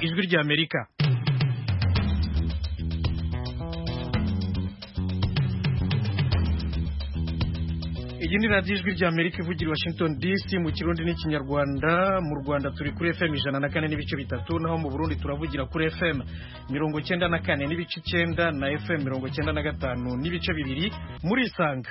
ijwi ry'amerika iyi ni radiyo ijwi ry'amerika ivugira i washington dc mu kirundi n'ikinyarwanda mu rwanda turi kuri fm ijana na kane n'ibice bitatu naho mu burundi turavugira kuri fm mirongo icyenda na kane n'ibice icyenda na fm mirongo icyenda na gatanu n'ibice bibiri murisanga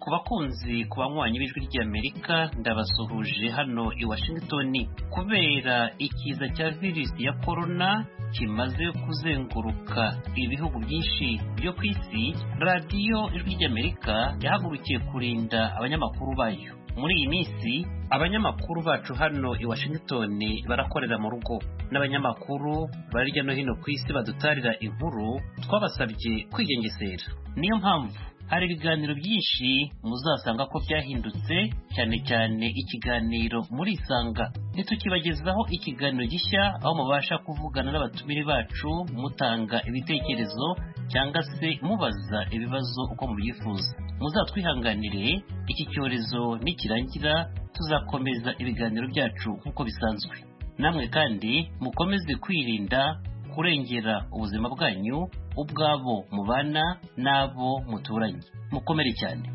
ku bakunzi ku banywanyi b'ijwi ry'amerika ndabasuhuje hano i washington kubera ikiza cya virusi ya korona kimaze kuzenguruka ibihugu byinshi byo ku isi radiyo ijwi ry'amerika yahagurukiye kurinda abanyamakuru bayo muri iyi minsi abanyamakuru bacu hano i washington barakorera mu rugo n'abanyamakuru bari hirya no hino ku isi badutarira inkuru twabasabye kwigengesera niyo mpamvu hari ibiganiro byinshi muzasanga ko byahindutse cyane cyane ikiganiro murisanga ntitukibagezaho ikiganiro gishya aho mubasha kuvugana n'abatumire bacu mutanga ibitekerezo cyangwa se mubaza ibibazo uko mubyifuza muzatwihanganire iki cyorezo nikirangira tuzakomeza ibiganiro byacu nk'uko bisanzwe namwe kandi mukomeze kwirinda kurengera ubuzima bwanyu ubwabo mubana n'abo muturanye mukomere cyane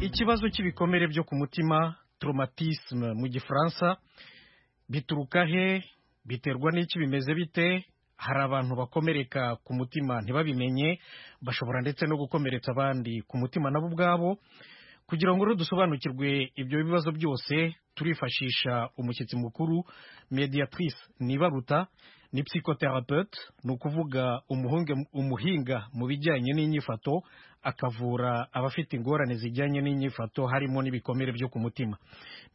ikibazo cy'ibikomere byo ku mutima traumatisme mu gifaransa bituruka he biterwa n'iki bimeze bite hari abantu bakomereka ku mutima ntibabimenye bashobora ndetse no gukomeretsa abandi ku mutima nabo ubwabo kugira ngo rero dusobanukirwe ibyo bibazo byose turifashisha umushyitsi mukuru mediatrice nibaruta ni psychothérapeute ni ukuvuga umuhinga mu bijyanye n'inyifato akavura abafite ingorane zijyanye n'inyifato harimo n'ibikomere byo ku mutima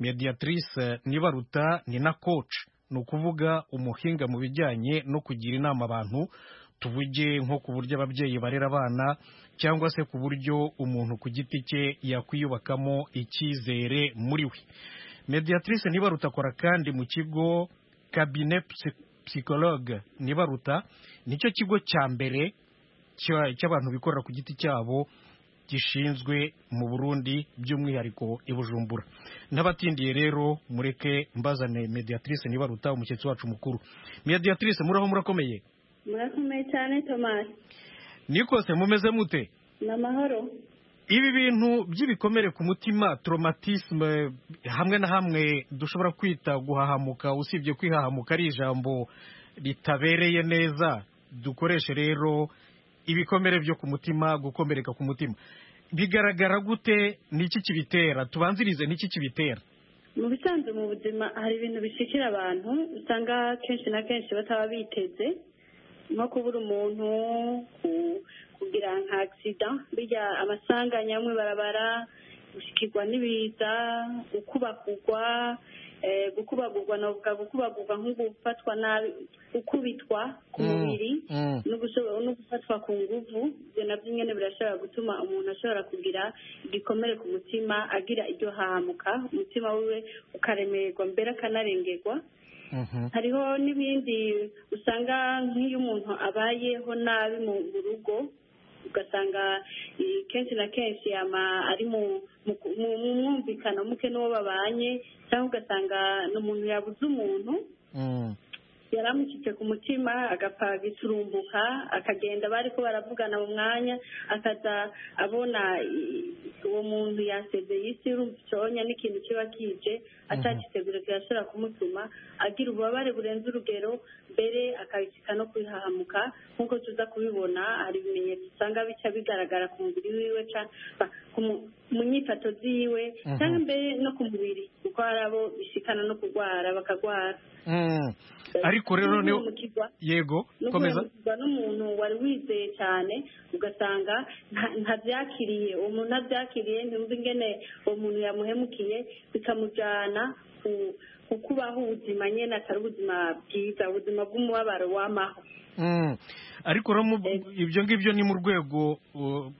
mediatrice nibaruta ni na coach ni ukuvuga umuhinga mu bijyanye no kugira inama abantu tuvuge nko ku buryo ababyeyi barera abana cyangwa se ku buryo umuntu ku giti cye yakwiyubakamo icyizere muri we mediatrice nibaruta akora kandi mu kigo kabine psychologue nibaruta nicyo kigo cya mbere cy'abantu bikorera ku giti cyabo gishinzwe mu burundi by'umwihariko i bujumbura n'abatindiye rero mureke mbazane mediatrice nibaruta umushyitsi wacu mukuru mediatrice muraho murakomeye murakomeye cyane tomasi nikose mumeze mute ni amahoro ibi bintu by'ibikomere ku mutima traumatisme hamwe na hamwe dushobora kwita guhahamuka usibye kwihahamuka ari ijambo ritabereye neza dukoreshe rero ibikomere byo ku mutima gukomereka ku mutima bigaragara gute n'iki kibitera tubanzirize n'iki kibitera mu bisanzwe mu buzima hari ibintu bishikira abantu usanga kenshi na kenshi bataba biteze nko kubura umuntu kugira nka agisida bijya amasanganya amwe barabara gushyikirwa n'ibiza gukubagurwa gukubagurwa navuga gukubagurwa nko gufatwa nabi gukubitwa ku mubiri no gufatwa ku nguvu ibyo nabyo nyine birashobora gutuma umuntu ashobora kugira igikomere ku mutima agira iryo hahamuka umutima wiwe ukaremererwa mbere akanarengerwa hariho n'ibindi usanga nk'iyo umuntu abayeho nabi mu rugo ugasanga kenshi na kenshi ari mu mwumvikano muke n'uwo babanye cyangwa ugasanga ni umuntu yabuze umuntu yari amushyitse ku mutima agapfa gusurumbuka akagenda bari ko baravugana mu mwanya akaza abona uwo muntu yasezeye isi y'urubyonya n'ikintu kiba kije atagitegura kirashobora kumutuma agira ububabare burenze urugero mbere akabishyika no kwihahamuka nk'uko tuza kubibona hari ibimenyetso usanga bica bigaragara ku mubiri wiwe mu nyifato ziwe cyangwa mbere no ku mubiri kuko hari abo bishikana no kurwara bakarwara ariko rero niyo yego komeza n'umuntu wari wizeye cyane ugasanga ntabyakiriye uwo muntu ntabyakiriye ntumva ingene uwo muntu yamuhemukiye bikamujyana ku kubaho ubuzima nyine atari ubuzima bwiza ubuzima bw'umubabaro w'amaho ariko ibyo ngibyo ni mu rwego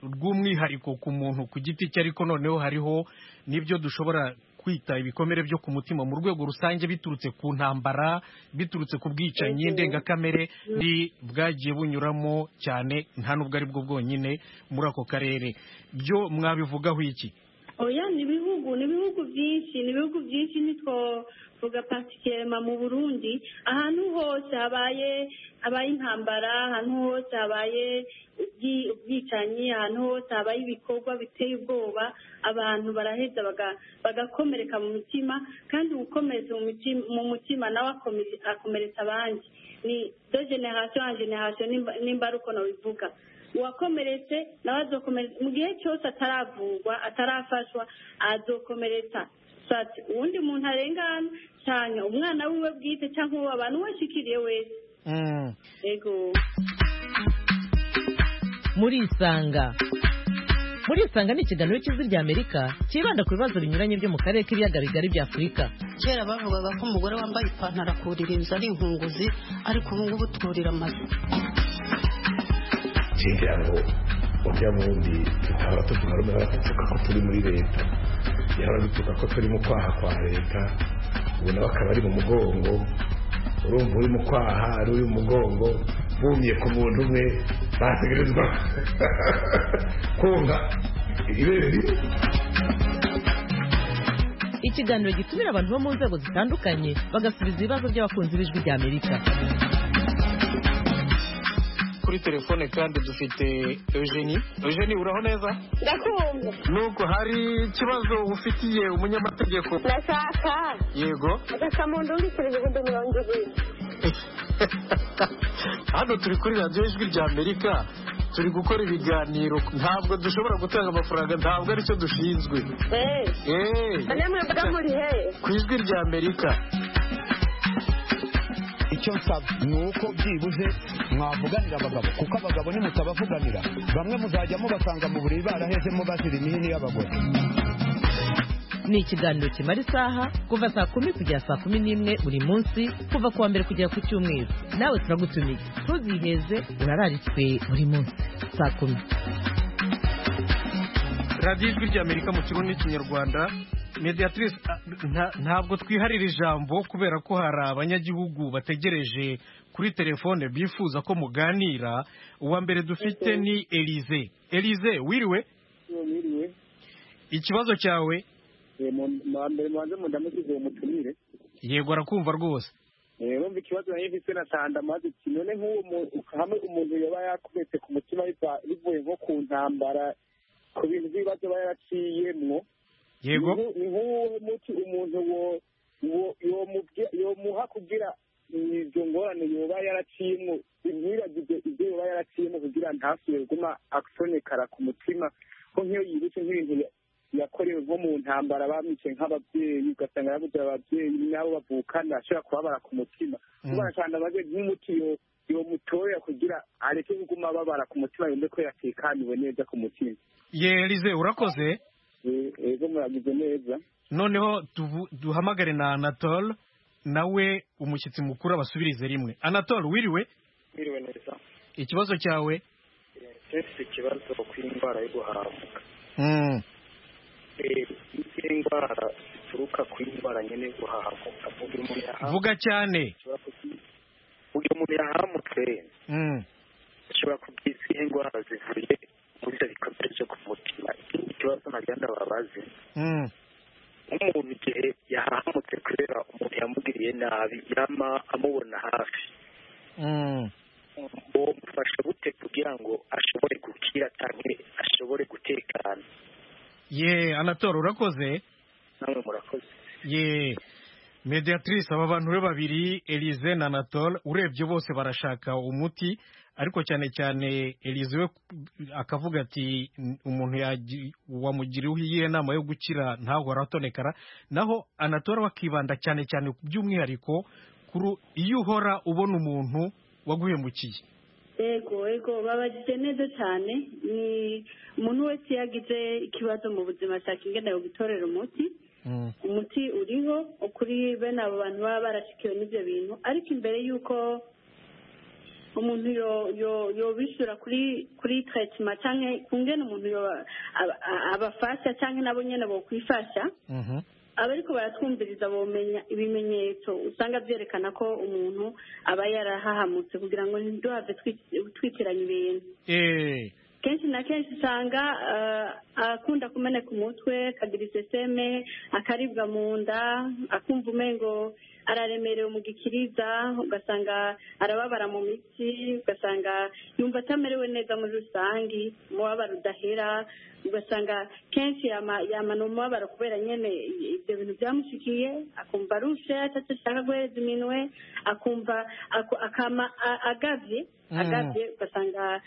rw'umwihariko ku muntu ku giti cye ariko noneho hariho n'ibyo dushobora kwita ibikomere byo ku mutima mu rwego rusange biturutse ku ntambara biturutse ku bwicanyi ndengakamere bwagiye bunyuramo cyane nta nubwo ari bwo bwonyine muri ako karere byo mwabivugaho iki oya ni ibihugu ni ibihugu byinshi ni ibihugu byinshi ntitwovuga pasikerema mu burundi ahantu hose habaye habaye intambara ahantu hose habaye ubwicanyi ahantu hose habaye ibikorwa biteye ubwoba abantu baraheza bagakomereka mu mitima kandi ugukomeretsa mu mutima nawe akomeretsa abandi ni do generasiyo na generasiyo nimba ari uko nabivuga uwakomeretse nawe azokomeretsa mu gihe cyose ataravurwa atarafashwa azokomeretsa uwundi muntu arengana cyane umwana wiwe bwite cyangwa uwo abantu washikiriye wese yego muri isanga muri isanga ni ikiganiro cy'ijwi rya amerika cyibanda ku bibazo binyuranye byo mu karere k'ibiyaga bigari bya afurika kera bavugaga ko umugore wambaye ipantaro akurira inzu ari inkunguzi ariko ubu ngubu tururira amazu kugira ngo ujya bundi tukaba tuvuga rumwe baradutuka ko turi muri leta baradutuka ko turi mu kwaha kwa leta ubu nawe akaba ari mu mugongo urumva uri mu kwaha ari uri mu mugongo bumiye ku muntu umwe bategerezwa kumva ibere rimwe ikiganiro gitumira abantu bo mu nzego zitandukanye bagasubiza ibibazo by'abakunzi b'ijwi rya amerika kuri telefone kandi dufite eugenie eugenie uraho neza ndakumva nubwo hari ikibazo ufitiye umunyamategeko ndashaka yego ndashaka mu ndundi imidugudu mirongo ibiri hano turi kuri radiyo ijwi rya amerika turi gukora ibiganiro ntabwo dushobora gutanga amafaranga ntabwo aricyo dushinzwe eee mwebwe muri he ku ijwi rya amerika icyo nsaba ni uko byibuze mwavuganira abagabo kuko abagabo nimutabavuganira bamwe muzajya mubasanga mu buriri barahezemo bazira imihini y'abagore ni ikiganiro kimara isaha kuva saa kumi kugera saa kumi n'imwe buri munsi kuva ku wa mbere kugera ku cyumweru nawe turagutumiye ntuziheze urararitswe buri munsi saa kumi radiyo ijwi rya amerika mu kigo n'ikinyarwanda mediatrice ntabwo twiharira ijambo kubera ko hari abanyagihugu bategereje kuri telefone bifuza ko muganira uwa mbere dufite ni elize elize wiriwe ikibazo cyawe mbere mubanze mu ndamusize uwo mutumire yego arakumva rwose wumva ikibazo yahindutse na tandamazi none nk'uwo hamwe umuntu yaba yakubetse ku mutima bivuye nko ku ntambara ku bintu by'ibibazo aba yaraciyemwo yego ni nk'uwo muti umuntu yomuha kugira izo ngorane yoba yaraciyemo ntibagize ibyo yoba yaraciyemo kugira ntasubire guma acomekara ku mutima ko nk'iyo yibutse nk'ibintu yakorewe nko mu ntambara bamwice nk'ababyeyi ugasanga yabuze ababyeyi n'abo bavukana ashobora kubabara ku mutima kuba kandi amaze nk'umuti yomutoya kugira areke kuguma ababara ku mutima yumve ko yatekaniwe neza ku mutima yerize urakoze ego muragize neza noneho duhamagare na anatole nawe umushyitsi mukuru abasubirize rimwe anatole wiriwe wiriwe neza ikibazo cyawe ese ikibazo ku indwara yo guhahamuka izi ndwara zituruka ku indwara nyine yo guhahamuka vuga cyane uyu muntu yahamutse ashobora kugira izihe ndwara zivuye muri ibyo bikorwa byo ku mutima ikindi kibazo ntagenda babaze nk'umuntu igihe yahahamutse kubera umuntu yamugiriye nabi yama amubona hafi uwo mufasha gute kugira ngo ashobore gukira cyangwa ashobore gutekana ye anatoro urakoze namwe murakoze ye mediatrice aba bantu be babiri elize na anatole urebye bose barashaka umuti ariko cyane cyane elize we akavuga ati umuntu wamugiriyeho iyihe nama yo gukira ntahora atonekara naho anatora wakibanda cyane cyane by'umwihariko iyo uhora ubona umuntu waguhemukiye yego yego babagije neza cyane ni umuntu wese iyo agize ikibazo mu buzima ashaka ingana yo gutorera umuti umuti uriho kuri bene abo bantu baba barashikiwe n'ibyo bintu ariko imbere y'uko umuntu yobishyura kuri tarayitima cyangwa kungena umuntu abafasha cyangwa nabo nyine bokwifasha aba ariko baratwumviriza ibimenyetso usanga byerekana ko umuntu aba yarahahamutse kugira ngo ntiduhave twitiranya ibintu kenshi na kenshi usanga akunda kumeneka umutwe akagira iseseme akaribwa mu nda akumva umengo araremerewe mu gikiriza ugasanga arababara mu mitsi ugasanga yumva atamerewe neza muri rusange umubabaro udahera ugasanga kenshi yama ni umubabaro kubera nyine ibyo bintu byamushikiye akumva arushe ashaka guhereza iminwe akumva akama agabye agabye ugasanga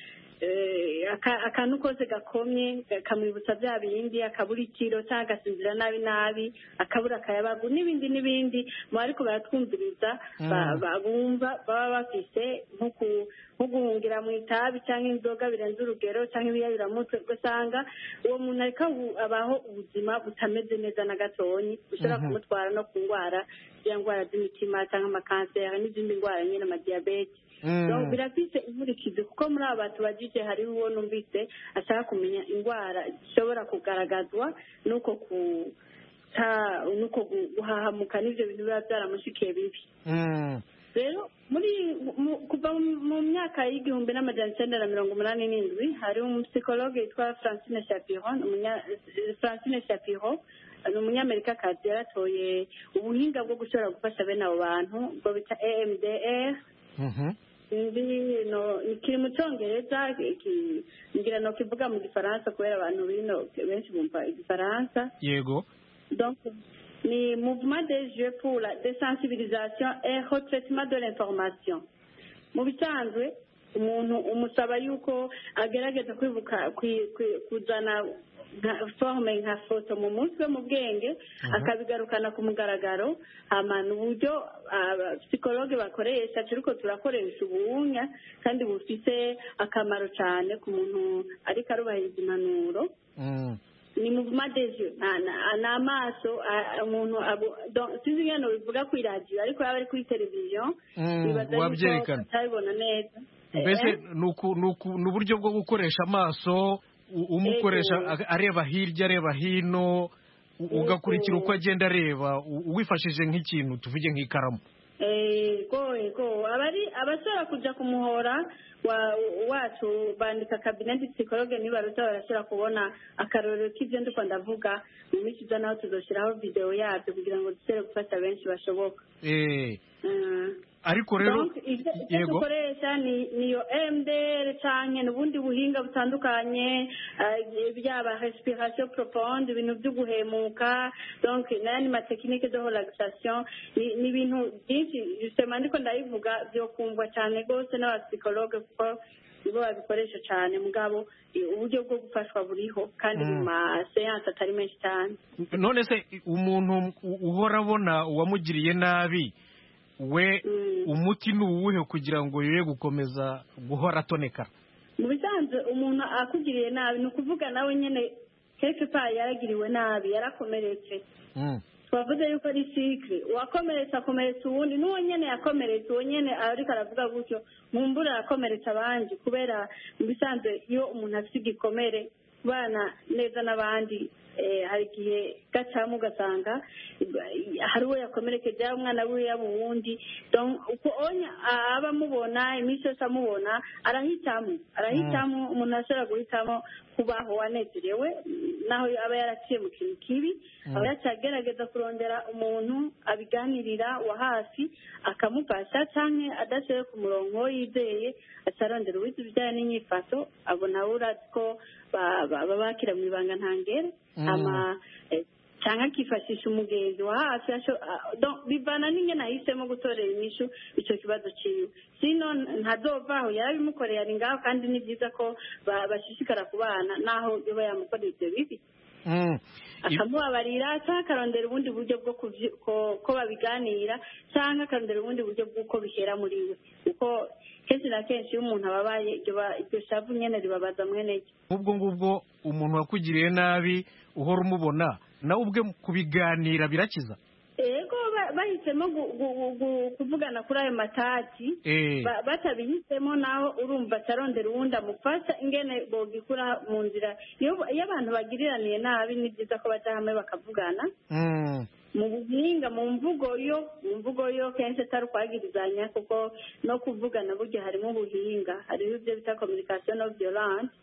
akantu kose gakomye kamwibutsa bya bindi akabura ikiro cyangwa agasinzira nabi nabi akabura akayabagu n'ibindi n'ibindi mu ariko baratwumviriza bumva baba bafite nko guhungira mu itabi cyangwa inzoga birenze urugero cyangwa ibiyayuramutwe ugasanga uwo muntu ariko abaho ubuzima butameze neza na gatonyi bushobora kumutwara no ku ndwara ya ndwara z'imitima cyangwa amakanseri n'izindi ndwara nyine amadiyabete birafite inkurikizi kuko muri aba bantu bagije hariho uwo numvise ashaka kumenya indwara zishobora kugaragazwa n'uko n'uko guhahamuka n'ibyo bintu biba byaramushikiye bibi rero muri kuva mu myaka y'igihumbi n'amajyana icyenda na mirongo umunani n'indwi hari umusikologe witwa francine chapiron francine chapiron ni umunyamerikakazi yaratoye ubuhinga bwo gushobora gufasha bene abo bantu ubwo bita emdr kiri mu cyongereza ngira no kivuga mu gifaransa kubera abantu bino benshi bumva igifaransa yego ni mouvement de jeu pour la desensibilisation et retraitement de l'information mu bisanzwe umuntu umusaba yuko agerageza kwibuka kuzana nka forume nka foto mu mutwe mu bwenge akabigarukana ku mugaragaro ahantu uburyo psikologe bakoresha ariko turakoresha ubuwunya kandi bufite akamaro cyane ku muntu ariko arubahiriza impanuro ni mu madeje ni amaso umuntu sinzi ingano bivuga ku iradiyo ariko yaba ari kuri televiziyo bibaza yuko atabibona neza mbese ni uburyo bwo gukoresha amaso umukoresha areba hirya areba hino ugakurikira uko agenda areba wifashishije nk'ikintu tuvuge nk'ikaramu abashobora kujya kumuhora wacu bandika kabineti psikologe niba baruta barashobora kubona akarorero k'ibyo ndi kwanda ndavuga mu minsi iza naho tuzashyiraho videwo yabyo kugira ngo dusere gufata benshi bashoboka ariko rero ibyo dukoresha ni iyo emuderi cyane n'ubundi buhinga butandukanye byaba resipirasiyo poroponde ibintu byo guhemuka n'ayandi matekinike de relaxation ni ibintu byinshi bisema ndiko ndayivuga byo kumva cyane rwose n'abasikologe kuko nibo babikoresha cyane mugabo uburyo bwo gufashwa buriho kandi mu maseyanse atari menshi cyane none se umuntu uhora abona uwamugiriye nabi we umuti ni uwuhe kugira ngo yoye gukomeza guhora atoneka mu bisanzwe umuntu akugiriye nabi ni ukuvuga nawe nyine keke payi yaragiriwe nabi yarakomeretse twavuze yuko ari sikiri uwakomeretse akomeretsa uwundi n'uwo nyine yakomeretse uwo nyine ariko aravuga gutyo nkumbura arakomeretsa abandi kubera mu bisanzwe iyo umuntu afite igikomere kubana neza n'abandi hari igihe gacamo ugasanga hari uwo yakomerekeje yaba umwana we yaba uwundi uko aba amubona iminsi yose amubona arahitamo arahitamo umuntu ashobora guhitamo kubaho wanezerewe naho aba yaraciye mu kintu kibi aba yacagerageza kurondera umuntu abiganirira wa hafi akamufasha cyangwa adashoye ku murongo yizeye acarondera uwize ibijyanye n'inyifato abona urazi ko baba bakira mu ibanga ntangere cyangwa akifashisha umugenzi wa hafi bivana n'ingene ahisemo gutorera inyishu icyo kibazo cyiwe sino ntadovaho yarabimukoreye ari ngaho kandi ni byiza ko bashishikara kubana naho yoba yamukoreye ibyo bibi akamubabarira cyangwa akarondera ubundi buryo bwo ko babiganira cyangwa akarondera ubundi buryo bw'uko bihera muri we kuko kenshi na kenshi iyo umuntu ababaye iryo shavu nyine ribabaza mwene ryo ubwo ngubwo umuntu wakugiriye nabi uhora umubona nawe ubwe kubiganira birakiza yego bahisemo kuvugana kuri ayo matati batabihisemo naho urumva atarondera uwundi amufasha ingene bogikura mu nzira iyo abantu bagiriraniye nabi ni byiza ko bajya hamwe bakavugana mu buhinga mu mvugo yo mu mvugo yo kenshi atari ukwagirizanya kuko no kuvugana burya harimo ubuhinga hariho ibyo bita communication of violence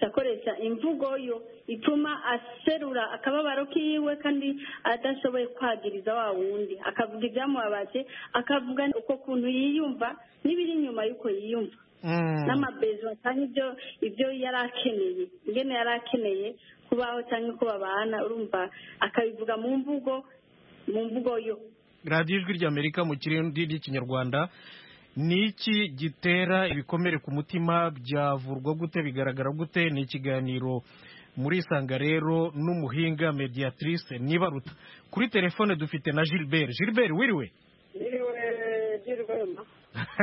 akoresha imvugo yo ituma aserura akababaro kiwe kandi adashoboye kwagiriza wa wundi akavuga ibyamubabaje akavuga uko kuntu yiyumva n'ibiri inyuma y'uko yiyumva n'amabezo cyangwa ibyo ibyo yari akeneye ingene yari akeneye kubaho cyangwa uko babana urumva akabivuga mu mvugo mu mvugo yo radiyo ijwi ry'amerika mu kirindi ry'ikinyarwanda ni iki gitera ibikomere ku mutima byavurwa gute bigaragara gute ni ikiganiro muri isanga rero n'umuhinga mediatrice nibaruta kuri telefone dufite na gilbert gilbert wiriwe Niriwe Girwema.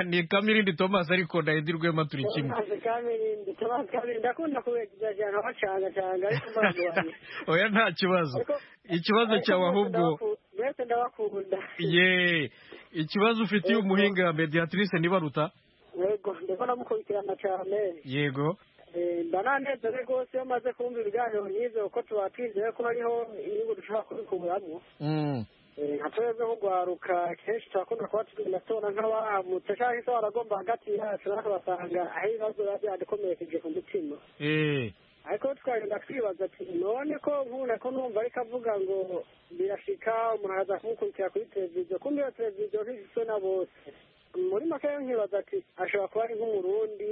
ni kamirindi thomas ariko na edi rwema turi kimwe Thomas Kamirindi, Thomas Kamirindi, ndakunda kubegizajana bacanacanga ariko umwana wanjye. oya nta kibazo ikibazo cyawe ahubwo Mbese ndabakunda. ye ikibazo ufitiye umuhinga mediatrice nibaruta Yego, ndiko ndamukurikirana cyane. yego Eh, Mba nanezere rwose iyo maze kumva ibiganiro nk'ivyo kuko tuba twizeye ko hariho inyungu dushobora kubikuramwo. Mm. Eh, nka twebwe nk'urwaruka kenshi turakunda kuba turi mu matora nk'abaramutse cyangwa se baragomba hagati yacu natwe basanga aho ibibazo biba byadukomerekeje ku mutima eh ariko twagenda twibaza ati none ko nkunda ko numva ariko avuga ngo birashika umuntu araza kumukurikira kuri televiziyo kumbe iyo televiziyo ntishiswe na bose muri make rero nkibaza ati ashobora kuba ari nk'umurundi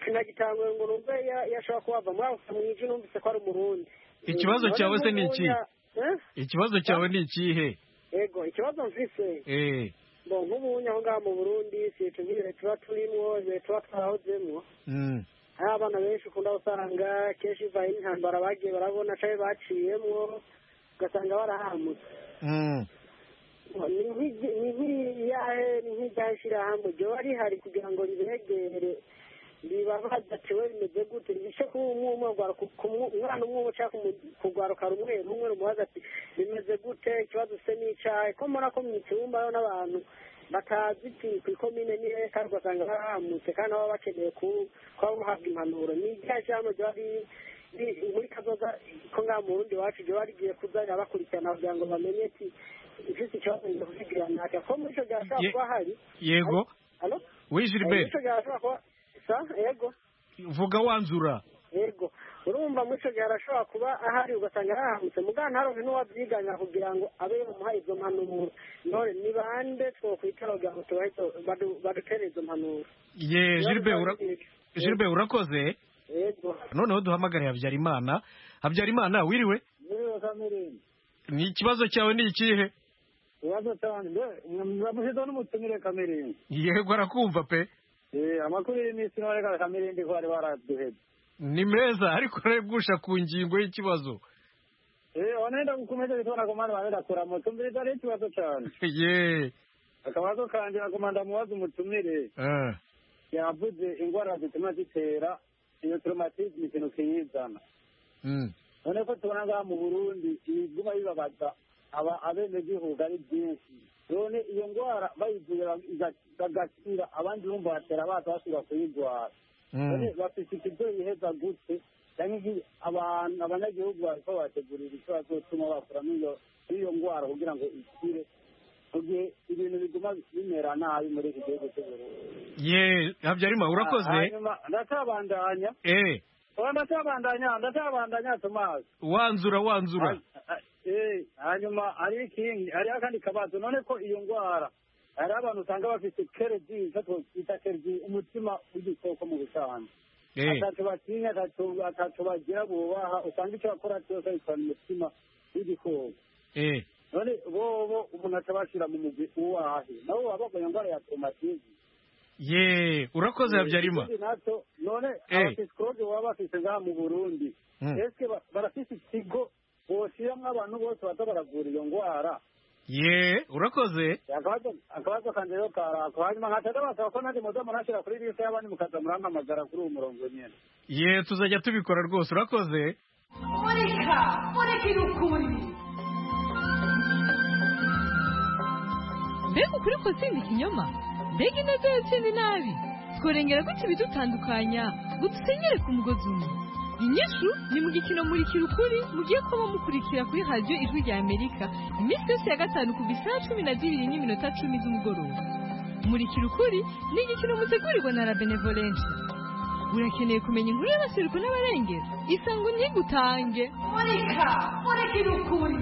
sinagitangwe ngo numve ya- iyo ashobora kuba ava muri ako kamwiji numvise ko ari umurundi Ikibazo None cyawe se ni iki? nk'ubunya- Eh? ikibazo cyawe ni ikihe yego ikibazo mfise eh bo nk'ubunya aho ngaho mu burundi si tubwire tuba turimwo ibihe tuba twarahozemwo mm. hari abana benshi ukunda gusanga kenshi bivaye n'intambara bagiye barabona cyangwa baciyemwo ugasanga barahamutse Mm. ni nk'igi- ni nk'iriyahe ni nk'iryahe shyirahamwe ryoba rihari kugira ngo ribegere ribabaza ati we rimeze gute rishe umwana umwe umwe cyangwa kumu- kugwaruka rumwe rumwe rumubaza ati rimeze gute ikibazo se ni icyahe ko mbona ko mu cyumba yo n'abantu batazi iti ku ikomine ni hehe kandi ugasanga barahamutse kandi baba bakeneye ku- kuba buhabwa impanuro ni iryahe shyirahamwe ryoba riri riri muri kazoza ko ngaha mu rundi iwacu ryoba rigiye kuzajya bakurikirana kugira ngo bamenye ati ufite ikibazo ngiye kukigira ntacyo ko muri icyo gihe hashobora Ye- kuba hari yego Alo? Oui, Gilbert. Eh, muri ico gihe hashobora kuba sa yego vuga wanzura yego urumva muri icyo gihe harashobora kuba ahari ugasanga yarahamutse muganga haronke n'uwabyiganya kugira ngo abe yamuha izo mpanuro none ni bande twokwitara kugira ngo tubahe- badu- badutere izo mpanuro ye Gilbert ura- Gilbert urakoze yego noneho duhamagare habyarimana habyarimana wiriwe Niwe Kamirindi. ni ikibazo cyawe ni ikihe Ibibazo cyanjye muramushyizeho n'umutumire Kamirindi. yego arakumva pe Eh, Amakuru y'iminsi none ka Kamirindi ko bari baraduhebye. ni meza ariko urabigusha ku ngingo y'ikibazo Eh, wanaenda kukomeza bitona ko mwana wanenda kuramutsa umviriza ari ikibazo cyanjye. ye Akabazo kanje nakomanda mubaze umutumire Eh. yavuze indwara zituma zitera iyo traumatisme ikintu kiyizana. Mm. none ko tubona ngaha mu burundi ibiguma bibabaza aba- abenegihugu ari byinshi none iyo ndwara bayivura bagakira abandi bumva batera baza basubira kuyirwara none bafite ikigo biheza gute cyangwa iki- abantu abanyagihugu bariko bategurira icyo bazotuma bakura muri iyo- muri iyo ndwara kugira ngo ikire mu gihe ibintu biguma bimera nabi muri iki gihugu cy'uburundi ye habyarimana urakoze hanyuma ndacabandanya eh oya ndacabandanya ndacabandanya tomasi wanzura wanzura Eh, hanyuma hariho ikindi hariho akandi kabazo none ko iyo ndwara hariho abantu usanga bafite keredi icyo twita keredi umutima w'igikoko mu busanzwe Eh. atatu batinya atatu- atatu bagira bubaha usanga icyo bakora cyose babikora umutima w'igikoko eh none bobo umuntu atabashyira mu mugwi uwahe nabo baba bagwaye indwara ya traumatisme ye urakoze habyarimana Ikindi nacyo none Eh. abapisikologe baba bafite ngaha mu burundi Mm. ese ba- barafite ikigo boshyiramo abantu bose baza baravura iyo ndwara ye urakoze akabazo akabazo kanje rero karako hanyuma nkataza basaba ko nanjye muza munashira kuri liste y'abandi mukaza murampamagara kuri uwo murongo nyene ye tuzajya tubikora rwose urakoze murika murikira ukuri mbega ukuri kutsinda ikinyoma mbega intege yatsinda inabi tworengera gutya ibidutandukanya ngo dusenyere ku mugozi umwe inyishu ni mu gikino muri kirukuri mugiye kuba mukurikira kuri radiyo ijwi rya amerika iminsi yose ya gatanu kuva isaha cumi na zibiri n'iminota cumi z'umugoroba muri kirukuri ni igikino mutegurirwa na rabenevolenshi urakeneye kumenya inkuru y'abaseruko n'abarengera isango ntigutange Murika, muri kirukuri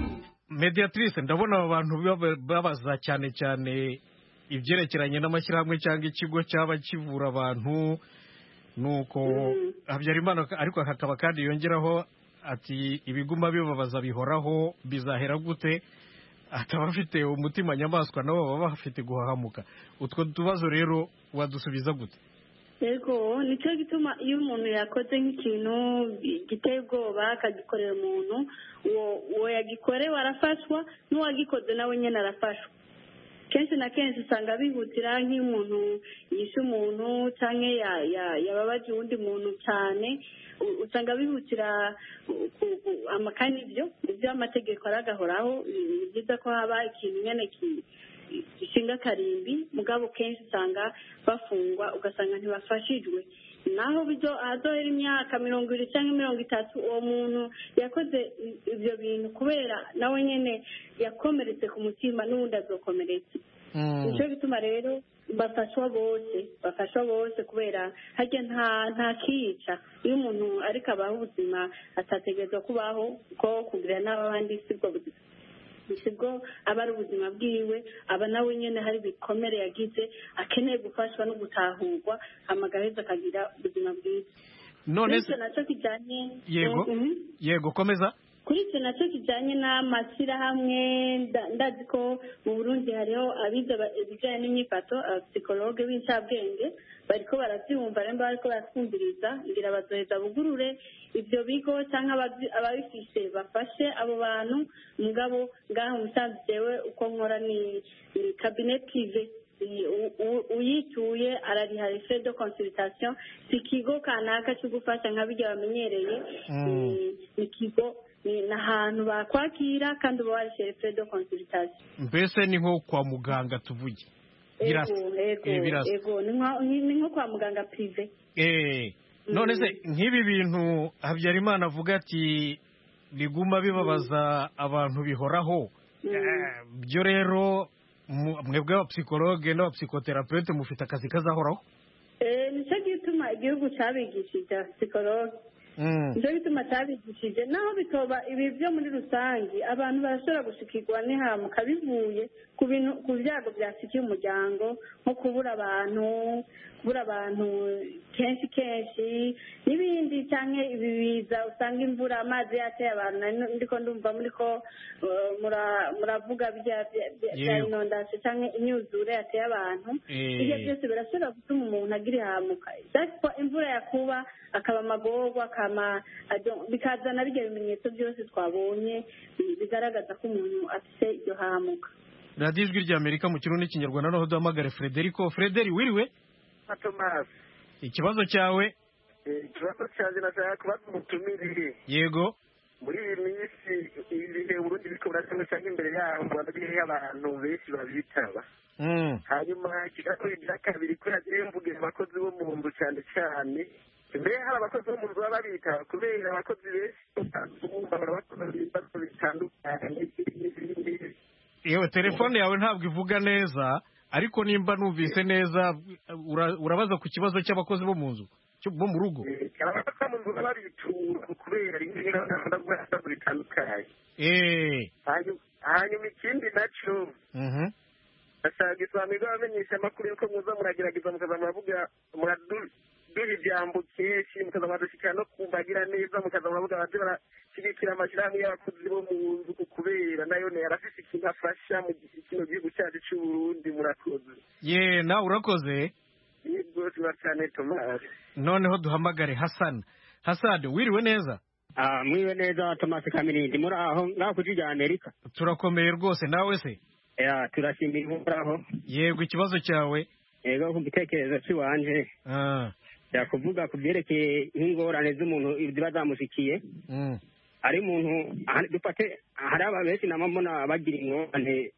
mediatrice ndabona aba bantu baba- babaza cyane cyane ibyerekeranye n'amashyirahamwe cyangwa ikigo cyaba kivura abantu nuko habyarimana ariko hakaba kandi yongeraho ati ibiguma bibabaza bihoraho bizahera gute ataba afite umutima nyamaswa nabo baba bafite guhahamuka utwo tubazo rero wadusubiza gute yego nicyo gituma iyo umuntu yakoze nk'ikintu giteye ubwoba akagikorera umuntu uwo uwo yagikorewe arafashwa n'uwagikoze nawe nyine arafashwa kenshi na kenshi usanga bihutira nk'iyo umuntu yishe umuntu cyangwa ya- ya- yababaje uwundi muntu cyane u- usanga bihutira ku- ku- amakani ibyo ibyo amategeko aragahoraho ni byiza ko haba ikintu nyine ki- gishinga akarimbi mugabo kenshi usanga bafungwa ugasanga ntibafashijwe naho bizo ahadohera imyaka mirongo ibiri cyangwa mirongo itatu uwo muntu yakoze i- ibyo bintu kubera nawe nyine yakomeretse ku mutima n'ubundi azokomeretse nicyo bituma rero bafashwa bose bafashwa bose kubera harya nta nta kiyica iyo umuntu ariko abaho ubuzima atategerezwa kubaho kuko kugira n'abandi si bwo buzima si bwo aba ari ubuzima bwiwe aba nawe nyine hari ibikomere yagize akeneye gufashwa no gutahurwa amagaheza akagira ubuzima bwiza none bityo nacyo kijyanye yego Mhm. yego komeza kuri icyo nacyo kijyanye n'amashyirahamwe nda- ndazi ko mu burundi hariho abiga ba- ibijyanye n'imyifato abapisikologe b'inshabwenge bariko barabyumva rero bariko baratwumviriza ngira bazoheza bugurure ibyo bigo cyangwa ababyi- ababifise bafashe abo bantu mugabo ngaho musanze jewe uko nkora ni ni cabinet prive Ni u- u- uyituye arariha les frais de consultation si ikigo kanaka cyo gufasha nka bijya bamenyereye ni- ni ikigo ni ni ahantu bakwakira kandi uba warishe les frais de consultation mbese ni nko kwa muganga tuvuge birasa Ego, ego, Eh, birasa ego. Ni nka- ni ni nko kwa muganga prive Eh, none se nk'ibi bintu habyarimana avuga ati biguma bibabaza abantu bihoraho Eh, byo rero mu- mwebwe abapsikologe n'abapsikoterapeute mufite akazi kazahoraho Eh, nicyo gituma igihugu cyabigishije psikologe nicyo gituma cyabigishije naho bitoba ibi byo muri rusange abantu barashobora gushikirwa n'ihamuka bivuye ku bintu ku byago byasikiye umuryango nko kubura abantu kubura abantu kenshi kenshi n'ibindi cyangwa ibi biza usanga imvura amazi yateye abantu nari ndiko ndumva muri ko eh, mura- muravuga bya- bya- bya bya Yego. inondasi cyangwa imyuzure yateye abantu Eh. ibyo byose birashobora gutuma umuntu agira ihamuka ariko imvura yakuba akaba amagorwa akama ajo- bikazana bijya bimenyetso byose twabonye bi- bigaragaza ko umuntu afite iryo hamuka radiyo ijwi ry'amerika mu kirundi n'ikinyarwanda noneho duhamagare frederico frederi wiriwe na tomasi ikibazo cyawe ikibazo cyanjye nashaka kubaza umutumire yego muri iyi minsi ibihe uburundi biriko birakorwa cyangwa imbere yaho mu rwanda niho abantu benshi babitaba Mm. hanyuma ikibazo cya kabiri ko yagiye mvugira abakozi bo mu nzu cyane cyane mbere hari abakozi bo mu nzu baba babitaba kubera abakozi benshi usanga bakora ibibazo bitandukanye yewe telefone yawe ntabwo ivuga neza ariko nimba numvise neza ura- urabaza ku kibazo cy'abakozi bo mu nzu cyo- bo mu rugo abakozi bo mu nzu baba babitura kubera rimwe na rimwe bibazo bitandukanye Eh. Hanyuma- hanyuma ikindi nacyo Mhm. asanga isanirwa abamenyesha amakuru y'uko muza muragerageza mukaza muravuga muraduha ibyambo kenshi mukaza muradushyikira no kumbagira neza mukaza muravuga abajya barashyigikira amashyirahamwe y'abakozi bo mu nzu ku kubera nayo yarafise ikintu afasha mu gi- kino gihugu cyacu cy'u Burundi murakoze ye nawe urakoze ni rwose cyane tomasi noneho duhamagare hasani hasani wiriwe neza Ah, mwiwe neza Thomas Kamirindi muri aho ngaho ku rya Amerika turakomeye rwose nawe se ya turashimira muri aho yego ikibazo cyawe yego ku gitekerezo cy'iwanje Ah. yakuvuga ku byerekeye nk'ingorane z'umuntu ziba zamushikiye Mm. ari umuntu aha- dufate hari aba benshi namabona bagira ingorane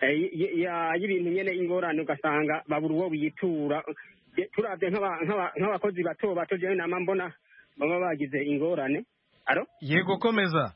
eh, y- y- ya- y'ibintu nyine ingorane ugasanga babura uwo biyitura Je- turavye nk'aba- nk'aba- nk'abakozi bato bato jewe nama mbona baba bagize ingorane aro yego komeza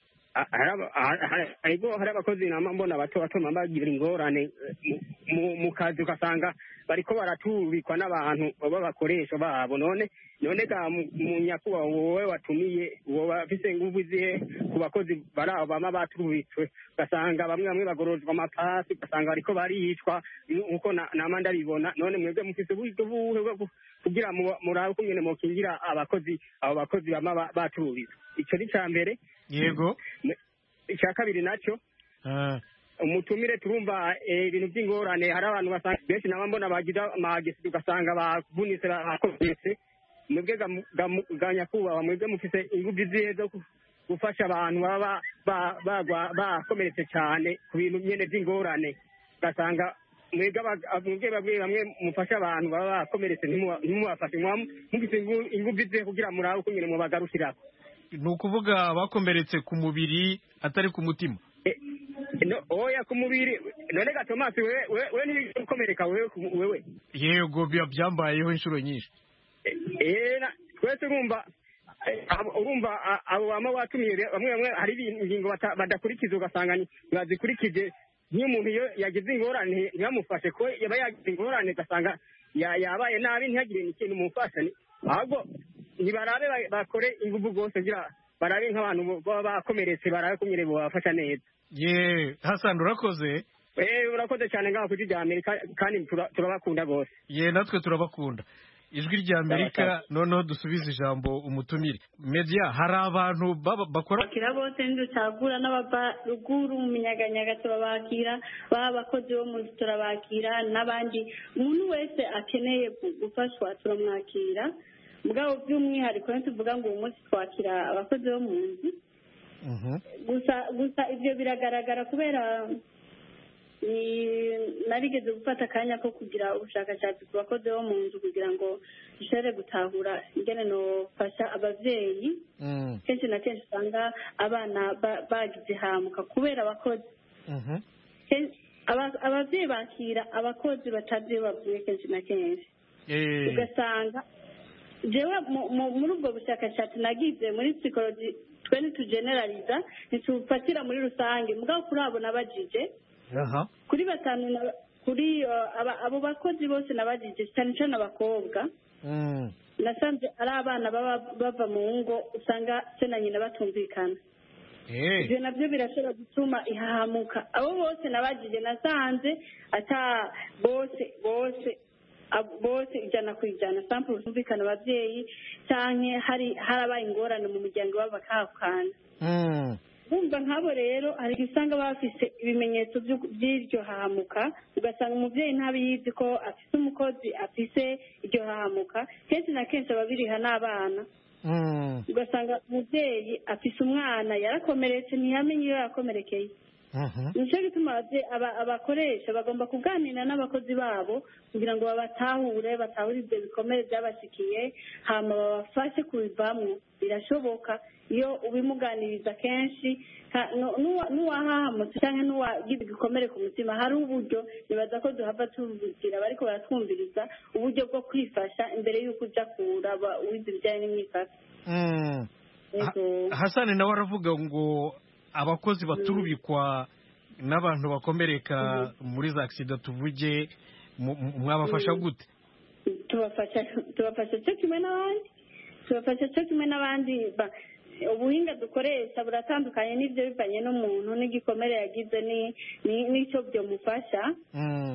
hariho hari abakozi nama mbona bato batuma bagira ingorane eh, mu- mu kazi ugasanga bariko baratubikwa n'abantu b'abakoresha babo none none ga mu- mu nyakuba wowe watumiye wowe afise inguvu zihe ku bakozi barabo bama batubitswe ugasanga bamwe bamwe bagororwa amapasi ugasanga bariko baricwa nk'uko na- nama ndabibona none mwebwe mufise uburyo buhe bwo gu- kugira mu- murabe ukungene mokingira abakozi abo bakozi bama ba- batubitswe ico ni ca mbere yego icya kabiri nacyo umutumire turumva eh, ibintu by'ingorane hari abantu basanga benshi naba mbona bagira amagisi ugasanga bavunitse bakomeretse mwebwe ga mu- ga mu- ga nyakubahwa mwebwe mufite ingufu zihe zo gu- gufasha abantu baba ba- ba- bagwa- bakomeretse cyane ku bintu nyine by'ingorane ugasanga mwebwe aba- mwebwe bamwe bamwe mufasha abantu baba bakomeretse ntimuba- ntimubafashe Mwaba mufite ingu- ingufu zihe kugira murabe uko nyine mubagarukira ni ukuvuga abakomeretse ku mubiri atari ku mutima No, oya ku mubiri none ga Thomas we we, we ni ukomereka wewe ku- wewe yego bya- byambayeho inshuro nyinshi eh na- twese urumva eh, abo- urumva a- abo bama batumiye be- bamwe bamwe hari ibintu- ingingo bata- badakurikiza ugasanga ni- ntibazikurikije nk'iyo umuntu iyo yagize ingorane ntibamufashe ko yaba yagize ingorane ugasanga ya- yabaye nabi ntihagire n'ikintu mumufasha ni- ahubwo ntibarabe ba- bakore ingufu rwose kugira barabe nk'abantu bo- baba bakomeretse barabe kumwe babafasha neza ye hasani urakoze Eh, urakoze cyane ngaho ku rya Amerika kandi tura- turabakunda rwose ye natwe turabakunda ijwi rya amerika noneho dusubize ijambo umutumire media hari abantu baba- bakora bakira bose ntiducagura n'abava ruguru mu minyaganyaga turabakira baba abakozi bo mu nzu turabakira n'abandi umuntu wese akeneye gu- gufashwa turamwakira mugabo by'umwihariko ntituvuga ngo uyu munsi twakira abakozi bo mu nzu gusa gusa ibyo biragaragara kubera ni- narigeze gufata akanya ko kugira ubushakashatsi ku bakozi bo mu nzu kugira ngo dushobore gutahura ingene nofasha ababyeyi kenshi na kenshi usanga abana ba- bagize hamuka kubera abakozi Ken- aba- ababyeyi bakira abakozi batazi iyo bavuye kenshi na kenshi Eh, ugasanga jewe mu- mu- muri ubwo bushakashatsi nagize muri psikoloji twe ntitugenerariza ntitufatira muri rusange mugabo kuri abo nabajije aha kuri batanu na- kuri eh, aba- abo bakozi bose nabajije cyane cyane abakobwa Mm. nasanze ari abana baba bava mu ngo usanga se na nyina batumvikana Eh. ibyo nabyo birashobora gutuma ihahamuka abo bose nabagije nasanze ata bose bose ab- bose ijana ku ijana sample zumvikana ababyeyi cyangwa hari harabaye ingorane mu muryango iwabo bakahakana Mm. bumva nk'abo rero hari igihe usanga bafite ibimenyetso by'u- by'iryo hahamuka ugasanga umubyeyi ntabiyizi ko afite umukozi afite iryo hahamuka kenshi na kenshi ababiriha n'abana Mm. ugasanga umubyeyi afise umwana yarakomeretse ntiyamenye iyo yakomerekeye Mhm. nicyo gituma ababye- aba- abakoresha bagomba kuganira n'abakozi babo kugira ngo babatahure batahure ibyo bikomere byabashikiye hama babafashe kubivamo birashoboka iyo ubimuganiriza kenshi ka- nu- nuwa- n'uwahahamutse cyangwa n'uwagize igikomere ku mutima hari uburyo nibaza ko duhava tubugira bariko baratwumviriza uburyo bwo kwifasha imbere y'uko uja kuraba wize ibijyanye n'imyifatire Mm. Ha- Yego. hasani nawe aravuga ngo abakozi baturubikwa n'abantu bakomereka muri za agisida tuvuge mu- mu- mwabafasha Mm. gute tubafasha tubafasha cyo kimwe n'abandi tubafasha cyo kimwe n'abandi ba- ubuhinga dukoresha buratandukanye n'ibyo bivanye n'umuntu n'igikomere yagize ni- ni- n'icyo byomufasha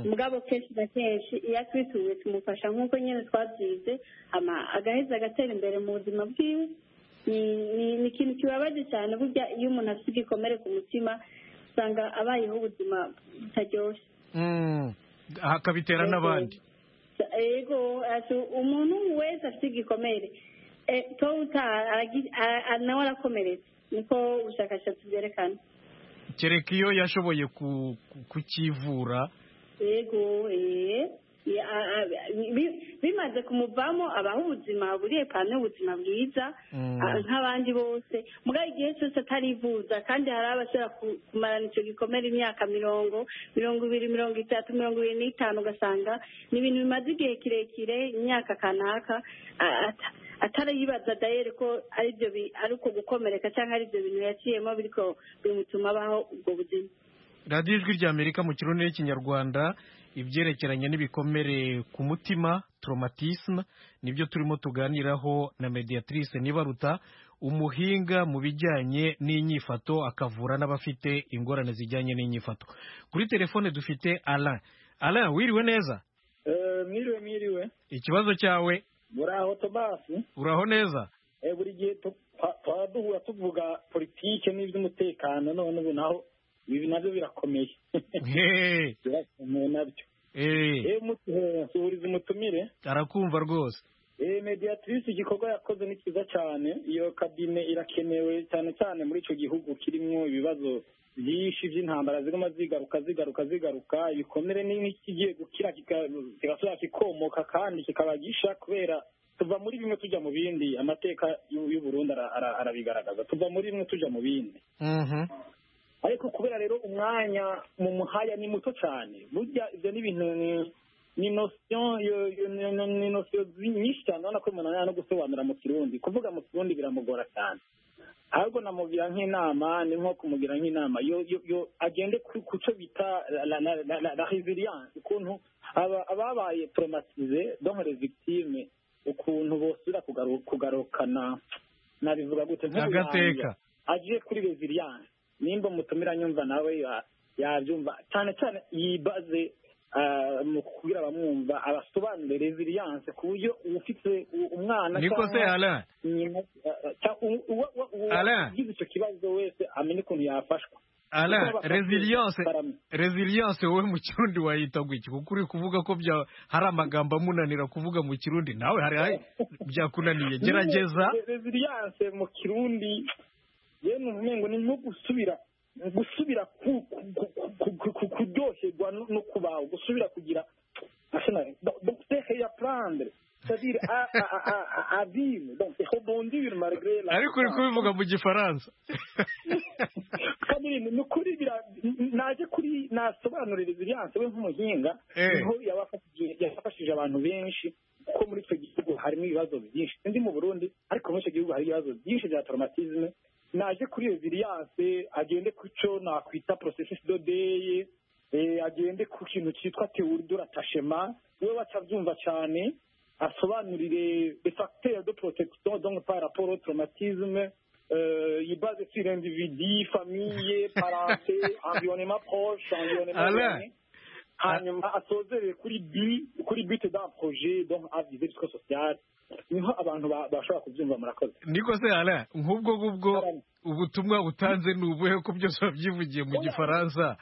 mugabo kenshi na kenshi iyo atwituwe tumufasha nk'uko nyine twabyize ama agaheza agatera imbere mu buzima bwiwe Ni- ni ni ikintu kibabaje cyane burya iyo umuntu afite igikomere ku mutima usanga abayeho ubuzima butaryoshye Mm. hakabitera n'abandi yego ati umuntu wese afite igikomere Eh, to uta aragi- a- a- nawe arakomeretse niko ubushakashatsi bwerekana kereka iyo yashoboye ku- ku- kukivura yego eh. Ya- a- a- bi- bimaze kumuvamo abaho ubuzima buriye pana ubuzima bwiza Mm. a- nk'abandi bose mugabo igihe cyose atarivuza kandi hari abashobora ku- kumarana icyo gikomere imyaka mirongo mirongo ibiri mirongo itatu mirongo ibiri n'itanu ugasanga ni ibintu bimaze igihe kirekire imyaka kanaka a- ata- atarayibaza dayeri ko aribyo bi- ari uko gukomereka cyangwa aribyo bintu yaciyemo bityo bimutuma abaho ubwo buzima radiyo ijwi rya amerika mu kirundi n'ikinyarwanda ibyerekeranye n'ibikomere ku mutima traumatisme nibyo turimo tuganiraho na mediatrice nibaruta umuhinga mu bijyanye n'inyifato akavura n'abafite ingorane zijyanye n'inyifato kuri telefone dufite alain alain wiriwe neza Eh, mwiriwe mwiriwe ikibazo cyawe muraho tomasi uraho neza Eh, buri gihe tu- twa- twaba duhura tuvuga politike n'iby'umutekano none ubu naho ibi nabyo birakomeye birakomeye nabyo Eh, mutu- eh, nsuhuriza umutumire arakumva rwose Eh, mediatrice igikorwa yakoze ni cyiza cyane iyo kabine irakenewe cyane cyane muri icyo gihugu kirimo ibibazo byinshi by'intambara ziguma zigaruka zigaruka zigaruka ibikomere ni nk'ikigiye gukira kika- kigasubira kikomoka kandi kikaba gisha kubera tuva muri bimwe tujya mu bindi amateka y'u- y'uburundi ara- ara- arabigaragaza tuva muri bimwe tujya mu bindi ariko kubera rero umwanya mu muhaya ni muto cyane burya ibyo ni ibintu ni- ni nosiyo yo- yo- ni- ni- ni nosiyo zi- nyinshi cyane urabona ko umuntu arimo gusobanura mu kirundi kuvuga mu kirundi biramugora cyane ahubwo namugira nk'inama ni nko kumugira nk'inama yo yo- yo agende ku ku cyo bita la- la- la- la- la resilience ukuntu aba- ababaye traumatize donc les victimes ukuntu bosubira kugaru- kugarukana nabivuga gute nk'ubu Agateka. agiye kuri resilience nimba umutumira anyumva nawe ya- yabyumva cyane cyane yibaze ah, mu kubwira abamwumva abasobanure resilience ku buryo ufite u- umwana Niko se, cyangwa Alain? nyina, ah, cya- u- uwa- uwa- uwa- Alain? ugize icyo kibazo wese amenye ukuntu yafashwa Alain, Kuko abafashe resilience barame. resilience wowe mu kirundi wayita gutya kuko uri kuvuga ko bya hari amagambo amunanira kuvuga mu kirundi nawe hari hari byakunaniye gerageza Nyine, resilience mu kirundi yemwe umengo ni nko gusubira gusubira ku- ku- ku- ku- ku- ku- kuryoherwa no- no kubaho gusubira kugira docteur ya prendre c'est-à-dire à- à- à- à- à vivre donc rebondir malgré la ariko uri kubivuga mu gifaransa kabiri ni ukuri bira- naje kuri nasobanura resilience we nk'umuhinga Eh. niho yabafashije yabafashije abantu benshi kuko muri icyo gihugu harimo ibibazo byinshi ndi mu burundi ariko muri icyo gihugu hari ibibazo byinshi bya traumatisme naje kuri resilience agende ku cyo nakwita processus dodeye agende ku kintu cyitwa théorie de l'attachement we waca abyumva cyane asobanurire les facteurs de protection donc par rapport au traumatisme euh, il base sur individu, famille, parenté, environnement proche, environnement Alain. éloigné. hanyuma asozerere kuri bi kuri bite d'un projet donc avize jusqu'au social niho abantu ba- bashobora kubyumva murakoze niko se Alain nk'ubwo ngubwo ubutumwa butanze ni ubuhe ko byose wabyivugiye mu gifaransa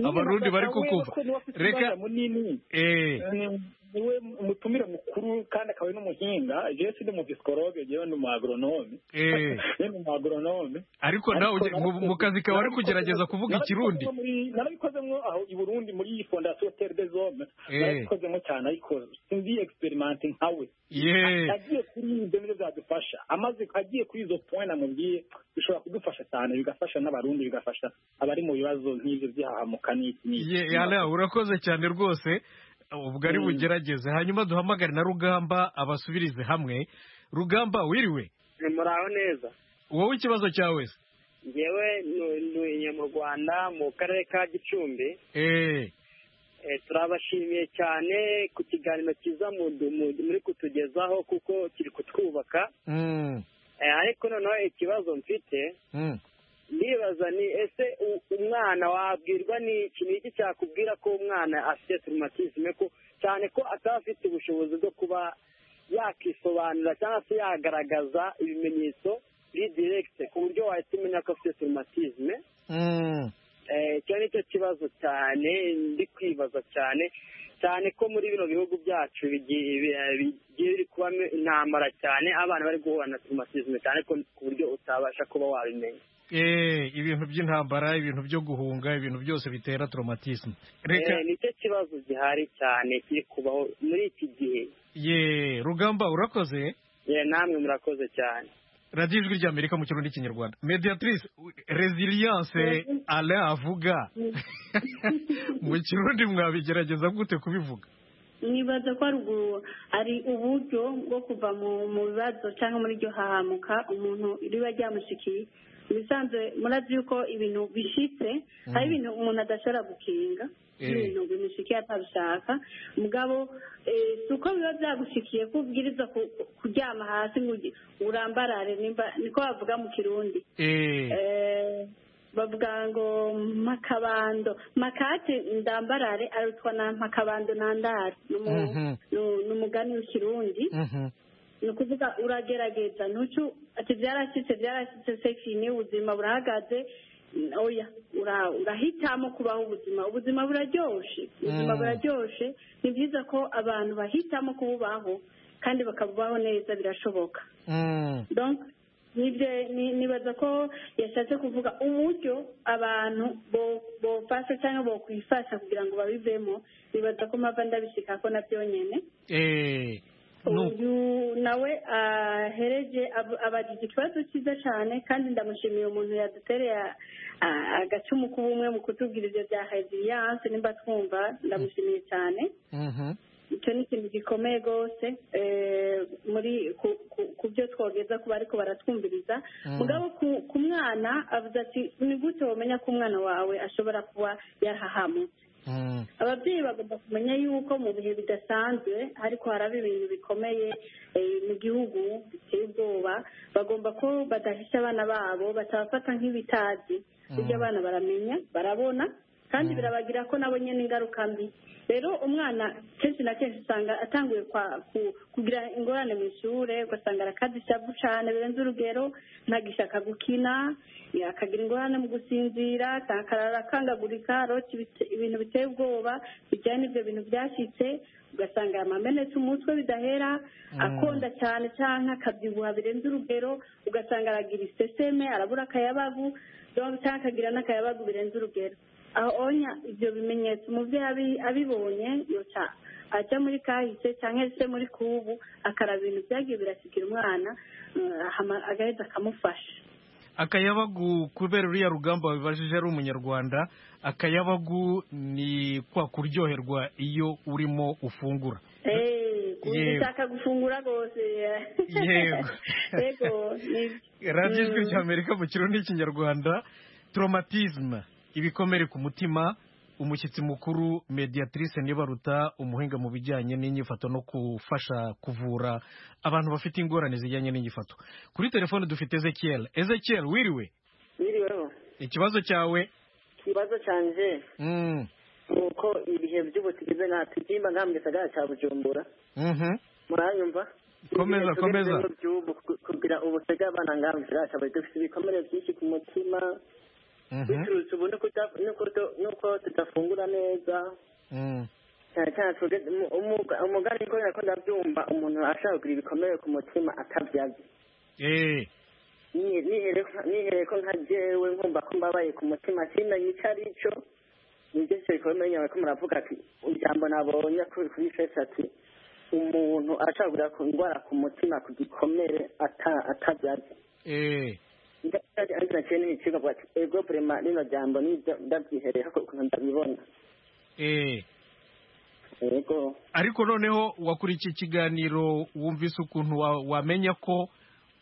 abarundi bari kukumva reka munini eh Ni- niwe umutumire mukuru kandi akaba ari n'umuhinga jewe sindi mu psikologe jewe ni umu agronome Eh. ni umu agronome ariko nawe ujye- mu- mu kazi kawe ari kugerageza kuvuga ikirundi narabikozemo aho i burundi muri iyi fondasiyo tere de zome Eh. narabikozemo cyane ariko sinzi egisiperimante nkawe Ye. agiye kuri ibyo nibyo byadufasha amaze agiye kuri izo point namubwiye bishobora kudufasha cyane bigafasha n'abarundi bigafasha abari mu bibazo nk'ibyo by'ahahamuka n'iki n'iki Ye, Alain urakoze cyane rwose ubwo ari bugerageze hanyuma duhamagare na rugamba abasubirize hamwe rugamba wiriwe muraho neza wowe ikibazo cyawe se ngewe nu- ntuye mu rwanda mu karere ka gicumbi Eh. Eh, turabashimiye cyane ku kiganiro cyiza mu- mu- muri kutugezaho kuko kiri kutwubaka Mm. Eh, ariko noneho ikibazo mfite Mm. ndibaza ni ese u- umwana wabwirwa n'iki ni iki cyakubwira ko umwana afite turumatisme ko cyane ko ataba afite ubushobozi bwo kuba yakisobanura cyangwa se yagaragaza ibimenyetso biri direkite ku buryo wahita umenya ko afite turumatisme Mm. Eh, icyo ni cyo kibazo cyane ndi kwibaza cyane cyane ko muri bino bihugu byacu bigiye bi- bigiye biri kubamo intambara cyane abana bari guhura na turumatisme cyane ko ku buryo utabasha kuba wabimenya Eh, ibintu by'intambara ibintu byo guhunga ibintu byose bitera traumatisme reka Eh, nicyo kibazo gihari cyane kiri kubaho muri iki gihe ye rugamba urakoze Eh, namwe murakoze cyane radiyo ijwi rya amerika mu kirundi n'ikinyarwanda mediatrice resilience Alain avuga mu kirundi mwabigerageza gute kubivuga nibaza ko haruguru ari uburyo bwo kuva mu bibazo cyangwa muri iryo hahamuka umuntu riba ryamushikiye ibisanzwe murazi yuko ibintu bishyitse hari ibintu umuntu adashobora gukinga ibintu bimushikiye atabishaka mugabo si uko biba byagushikiye ko ubwiriza kuryama hasi ngo urambarare niko bavuga mu kirundi bavuga ngo makabando makati ndambarare arutwa na makabando nandare ni umugani w'ikirundi ni ukuvuga uragerageza ntucu ati byarashyitse byarashyitse sefi ni ubuzima burahagaze oya urahitamo kubaho ubuzima ubuzima buraryoshye ubuzima buraryoshye ni byiza ko abantu bahitamo kububaho kandi bakabubaho neza birashoboka nibaza ko yashatse kuvuga uburyo abantu bofasha cyangwa bokwifasha kugira ngo babivemo nibaza ko mpamvu ndabishika ko nabyo nyine uyu nawe ahereje abajije ikibazo cyiza cyane kandi ndamushimiye umuntu yadutereye agacumu k'ubumwe mu kutubwira ibyo bya heziriyanse nimba twumva ndamushimiye cyane icyo ni ikintu gikomeye rwose muri ku byo twogeza kuba ariko baratwumviriza mugabo ku mwana avuze ati ni gute wamenya ko umwana wawe ashobora kuba yarahahamutse ababyeyi bagomba kumenya yuko mu bihe bidasanzwe ariko haraba ibintu bikomeye mu gihugu biteye ubwoba bagomba ko badahisha abana babo batabafata nk'ibitazi ibyo abana baramenya barabona kandi birabagira ko nabo nyine ingaruka mbi rero umwana kenshi na kenshi usanga atanguye kugira ingorane mu ishuri ugasanga arakaze ishavu cyane birenze urugero ntagishaka gukina akagira ingorane mu gusinzira akarara akangagurika arota ibintu biteye ubwoba bijyanye n'ibyo bintu byashyitse ugasanga amamenetse umutwe bidahera akonda cyane cyane akabyibuha birenze urugero ugasanga aragira iseseme arabura akayabagu cyangwa akagira n'akayabagu birenze urugero ahonya ibyo bimenyetso umubyeyi abibonye yoca ajya muri kahise cyangwa se muri kubu akaraba ibintu byagiye birasikira umwana agahita akamufasha akayabagu kubera uriya rugamba wabibajije ari umunyarwanda akayabagu ni kwa kuryoherwa iyo urimo ufungura ushaka gufungura rwose yego radiyo ijwi ry'amerika mu kirundi cy'ikinyarwanda toromatizme ibikomere ku mutima umushyitsi mukuru mediatrice nibaruta umuhinga mu bijyanye n'inyifato no gufasha kuvura abantu bafite ingorane zijyanye n'inyifato kuri telefone dufite ezekiel ezekiel wiriwe wiriweho ikibazo cyawe ikibazo cyanjye ni uko ibihe by'ubu tugeze nka tubyimba nka mu gisagara cya bujumbura murayumva komeza komeza kugira ubutega abana nka mu gisagara cya bujumbura dufite ibikomere byinshi ku mutima biturutse ubu nuko tudafungura neza cyane cyane umugani ko nako ndabyumva umuntu ashaka kugira ibikomere ku mutima atabyaza nihereye ko nka jewe nkumva ko mbabaye ku mutima simenye icyo ari cyo nibyo cyo bikomeye ko muravuga ati ijambo nabonye kuri fesi ati umuntu ashaka kugira indwara ku mutima ku gikomere atabyaza ndacyari ni ikigo avuga ati ego burema rino jambo nibyo ndabyihereye ukuntu ndabibona ego ariko noneho wakurikiye ikiganiro wumvise ukuntu wamenya ko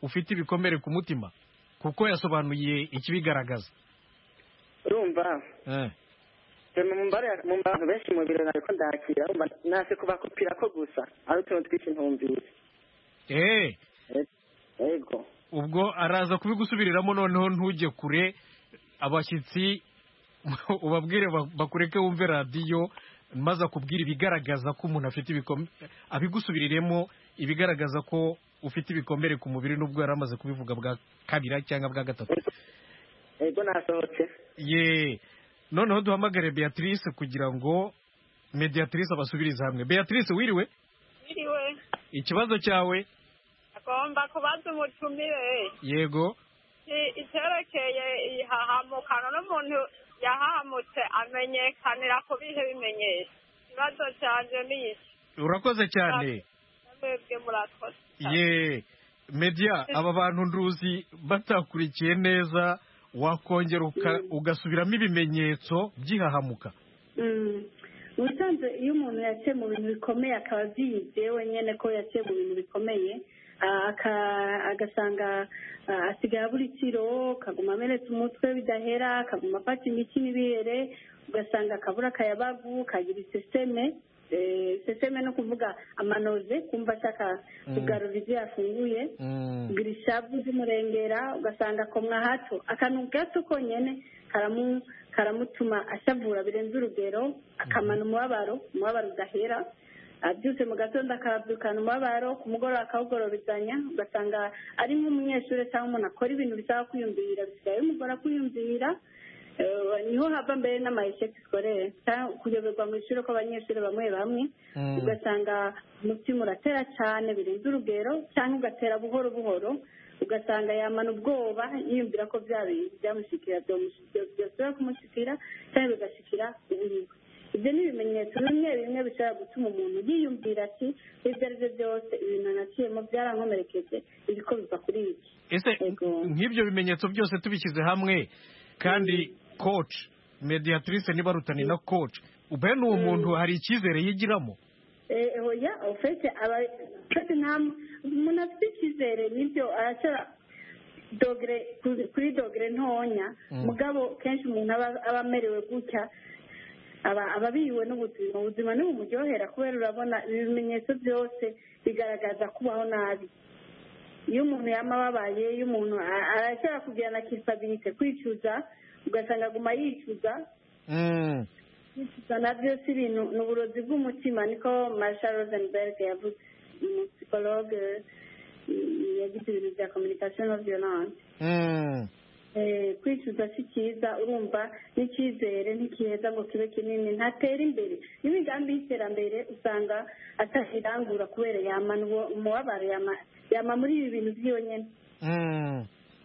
ufite ibikomere ku mutima kuko yasobanuye ikibigaragaza urumva mu bantu benshi mu biro ntabwo ndakira nasi kubakupira ko gusa ari utuntu twinshi ntumvise ego ubwo araza kubigusubiriramo noneho ntujye kure abashyitsi ubabwire bakureke wumve radiyo maze akubwira ibigaragaza ko umuntu afite ibikomere abigusubiriremo ibigaragaza ko ufite ibikomere ku mubiri n'ubwo yari amaze kubivuga bwa kabiri cyangwa bwa gatatu yego nasohotse ye noneho duhamagare beatrice kugira ngo mediatrice abasubirize hamwe beatrice wiriwe wiriwe ikibazo cyawe agomba kubaza umutumire yego iterekeye ihahamukano n'umuntu yahamutse amenyekanira ku bihe bimenyetso ikibazo cyanjye ni iki urakoze cyane mwebwe murakoze ye media aba bantu nduzi batakurikiye neza wakongera ugasubiramo ibimenyetso by'ihahamuka ubusanzwe iyo umuntu yaciye mu bintu bikomeye akaba abyize wenyine ko yaciye mu bintu bikomeye ah, aka- agasanga ah, asigaye abura ikiro akaguma amenetse umutwe bidahera akaguma afata imiti n'ibere ugasanga akabura akayabagu kagira iseseme eh, seseme no kuvuga amanoze kumva ashaka kugarura ibyo yafunguye kugira ishavu zimurengera ugasanga akomwa hato akantu gato konyine karamu karamutuma ashavura birenze urugero akamana umubabaro umubabaro udahera Ah, byose mu gatondo akabyukana umubabaro ku mugoroba akawugororezanya ugasanga ari nk'umunyeshuri cyangwa umuntu akora ibintu bisaba kwiyumvira bisigaye bimugora kwiyumvira Eh, niho hava mbere n'amayesheke sikorere cyangwa kuyoberwa mu ishuri kw'abanyeshuri bamwe bamwe ugasanga umutima uratera cyane birenze urugero cyangwa ugatera buhoro buhoro ugasanga yamana ubwoba yiyumvira ko bya bintu byamushikira byashobora kumushikira cyangwa bigashikira uwiwe ibyo ni ibimenyetso bimwe bimwe bishobora gutuma umuntu yiyumvira ati ibyo ari byo byose ibintu naciyemo byarankomerekeje ibiko biva kuri iki ese nk'ibyo bimenyetso byose tubishyize hamwe kandi coach mediatrice niba rutani na coach bene uwo muntu hari icyizere yigiramo Eh, oya ofete aba ofete nta umuntu afite icyizere nibyo arashobora dogere kuri- kuri dogere ntonya Mm. mugabo kenshi umuntu aba aba amerewe gutya aba aba abiwe n'ubuzima ubuzima ntibumuryohera kubera urabona ibimenyetso byose bigaragaza kubaho nabi iyo umuntu yaba ababaye iyo umuntu a- arashobora kugira na kisabirite kwicuza ugasanga aguma yicuza kwicuza nabyo si ibintu ni uburozi bw'umutima niko marshal rosenberg yavuze umusipologe yagize ibintu bya communication of violence Eh, kwicuza si cyiza urumva n'icyizere ntikiheza ngo kibe kinini ntatera imbere n'imigambi y'iterambere usanga atakirangura kubera yamana uwo umubabaro yama- yama muri ibi bintu by'iyo nyine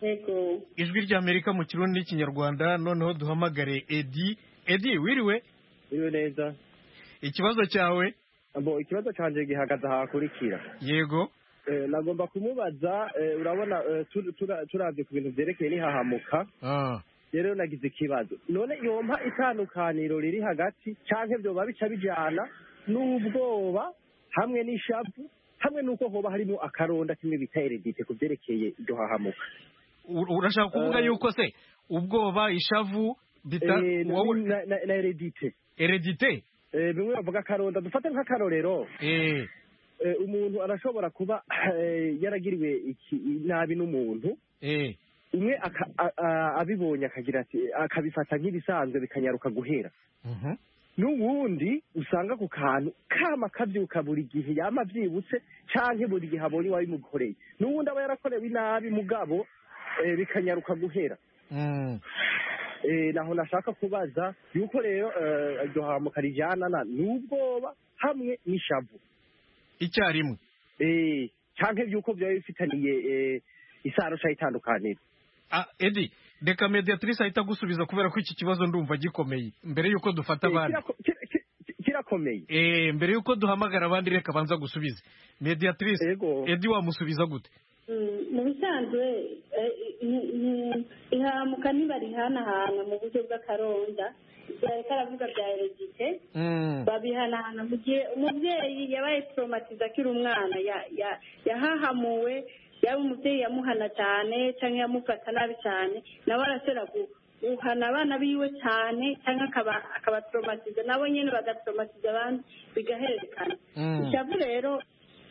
yego ijwi ry'amerika mu kirundi n'ikinyarwanda noneho duhamagare edi edi wiriwe biriwe neza ikibazo cyawe abo ikibazo cyanjye gihagaze aha hakurikira yego Eh, nagomba kumubaza eh, urabona eh, tu- tura- turavye ku bintu vyerekeye n'ihahamuka rero nagize ikibazo none yompa itandukaniro riri hagati canke vyoba bica bijana n'ubwoba hamwe n'ishavu hamwe n'uko hoba harimo akaronda kimwe bita eredite ku vyerekeye iryo hahamuka U- urashaka kuvuga Eh. yuko se ubwoba ishavu bita Eh, na- wowe na na- na eredite eredite Eh, bimwe bavuga akaronda dufate nk'akarorero Eh, umuntu arashobora kuba eh, yaragiriwe iki- nabi n'umuntu eh, umwe aka- a- a- abibonye akagira ati akabifata nk'ibisanzwe bikanyaruka guhera mhm, n'ubundi usanga ku kantu kama kabyuka buri gihe yama abyibutse canke buri gihe abonye uwabimukoreye n'ubundi aba yarakorewe inabi mugabo eh, bikanyaruka guhera mm, Eh, naho nashaka kubaza yuko rero eh, iryo hamuka rijanana n'ubwoba hamwe n'ishavu icyarimwe eh canke vyuko vyoba bifitaniye eh, isano canke itandukaniro ah edi reka mediatrice ahita gusubiza kubera ko iki kibazo ndumva gikomeye mbere yuko dufata abandi kirakomeye eh mbere yuko duhamagara abandi reka banza gusubize mediatrice edi wamusubiza gute Mm, mu bisanzwe eh, ni- ni- ihahamuka ntibarihanahana mu buryo bw'akaronda byareka aravuga bya eregite babihanahana mu gihe umubyeyi yabaye poromatiza akiri umwana ya- ya- yahahamuwe yaba umubyeyi yamuhana cyane cyangwa yamufata nabi cyane nawe arashobora gu- guhana abana biwe cyane cyangwa akaba- akabatoromatiza nabo nyine bagatoromatiza abandi bigahererekana Mm. ishavu rero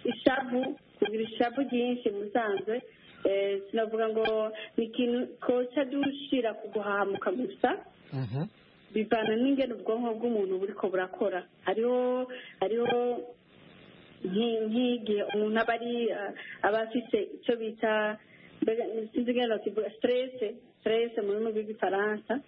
ishavu kugira ishavu ryinshi musanzwe eh, sinavuga ngo ni ikintu koca dushira ku guhahamuka gusa bivana n'ingene ubwonko bw'umuntu buriko burakora hariho hariho nki- nk'igihe umuntu aba ari eh, aba afite icyo bita mbega sinzi ingene bakivuga siterese siterese mu rurimi rw'igifaransa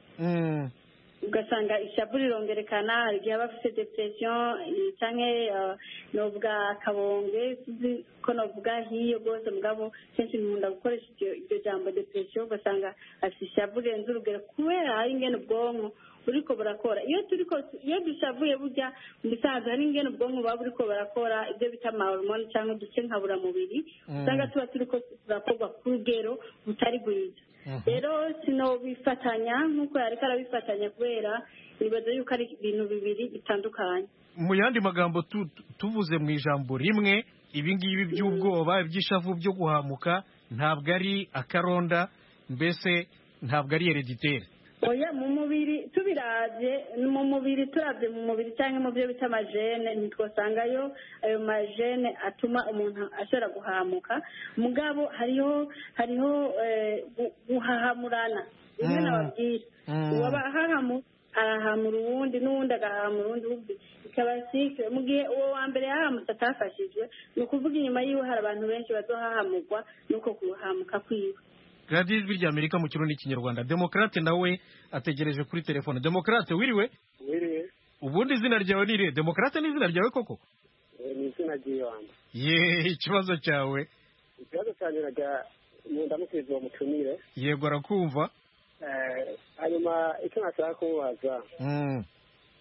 ugasanga ishavu rirongerekana hari igihe aba afite depression eh, canke eh, novuga akabonge sinzi ko novuga nk'iyo rwose mugabo kenshi nkunda gukoresha iryo- iryo jambo depression ugasanga afite ishavu rirenze urugero kubera ari ingene ubwonko buriko burakora iyo turiko iyo dushavuye burya mu bisanzwe hari ingene ubwonko buba buriko burakora ibyo bita amahormone cyangwa uduce nkaburamubiri Mm. usanga tuba turiko turakorwa ku rugero butari bwiza rero sinobifatanya nk'uko yari karabifatanya kubera nibaza yuko ari ibintu bibiri bitandukanye mu yandi magambo tu- tu- tuvuze mu ijambo rimwe ibi ngibi by'ubwoba iby'ishavu byo guhamuka ntabwo ari akaronda mbese ntabwo ari herediteri oya mu mubiri tubirabye mu mubiri turabye mu mubiri cyangwa mu byo bita amajene ntitwasangayo ayo majene atuma umuntu ashobora guhamuka mugabo hariho hariho eh, gu- guhahamurana bimwe Mm. nababwira Mm. uwaba ahahamu arahamura uwundi n'uwundi agahahamura uwundi wundi ikaba sikire mu gihe uwo wa mbere yahamutse atafashijwe ni ukuvuga inyuma yiwe hari abantu benshi bazohahamurwa n'uko kuhamuka kwiwe radiyo ijwi rya amerika mu kirundi n'ikinyarwanda demokarate nawe ategereje kuri telefone demokarate wiriwe wiriwe ubundi izina ryawe ni irihe demokarate ni izina ryawe koko eh, ni izina ry'ibanze ye ikibazo cyawe ikibazo cyanjye najya mu ndamukizi uwo mutumire yego arakumva eh, hanyuma icyo nashaka kumubaza Mm.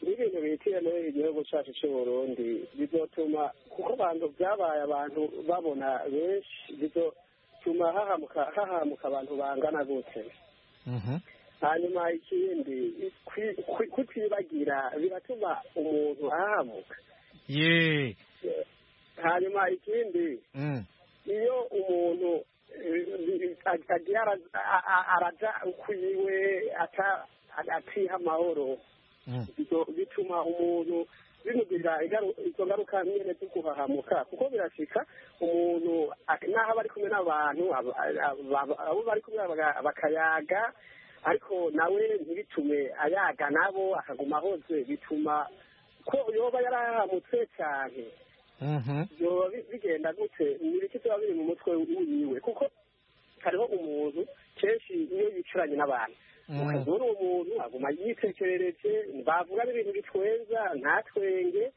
n'ibintu bitiyemo igihugu cyacu cy'u burundi bizotuma kuko abantu byabaye abantu babona benshi bizotuma hahamuka hahamuka abantu bangana gute Mhm. hanyuma ikindi kwi- kwi- kutibagira biratuma umuntu ahahamuka ye hanyuma ikindi Mm. iyo umuntu eh, ag- agiye ara- a- a- araja ukwiwe ata- atiha amahoro Mm. bizo- bituma umuntu bimugirira ingaru- izo ngaruka nyine zo guhahamuka kuko birashika umuntu ak- n'aho bari kumwe n'abantu ab- ab- abo bari kumwe baga- bakayaga ariko nawe ntibitume ayaga nabo akaguma ahoze bituma ko yoba yarahamutse cyane Mhm. byoba bi- bigenda gute ni ibiki biba biri mu mutwe wiwe kuko hariho umuntu kenshi iyo yicaranye n'abantu Mm. muri uwo muntu aguma yitekerereje bavuga n'ibintu bitwenza ntatwenge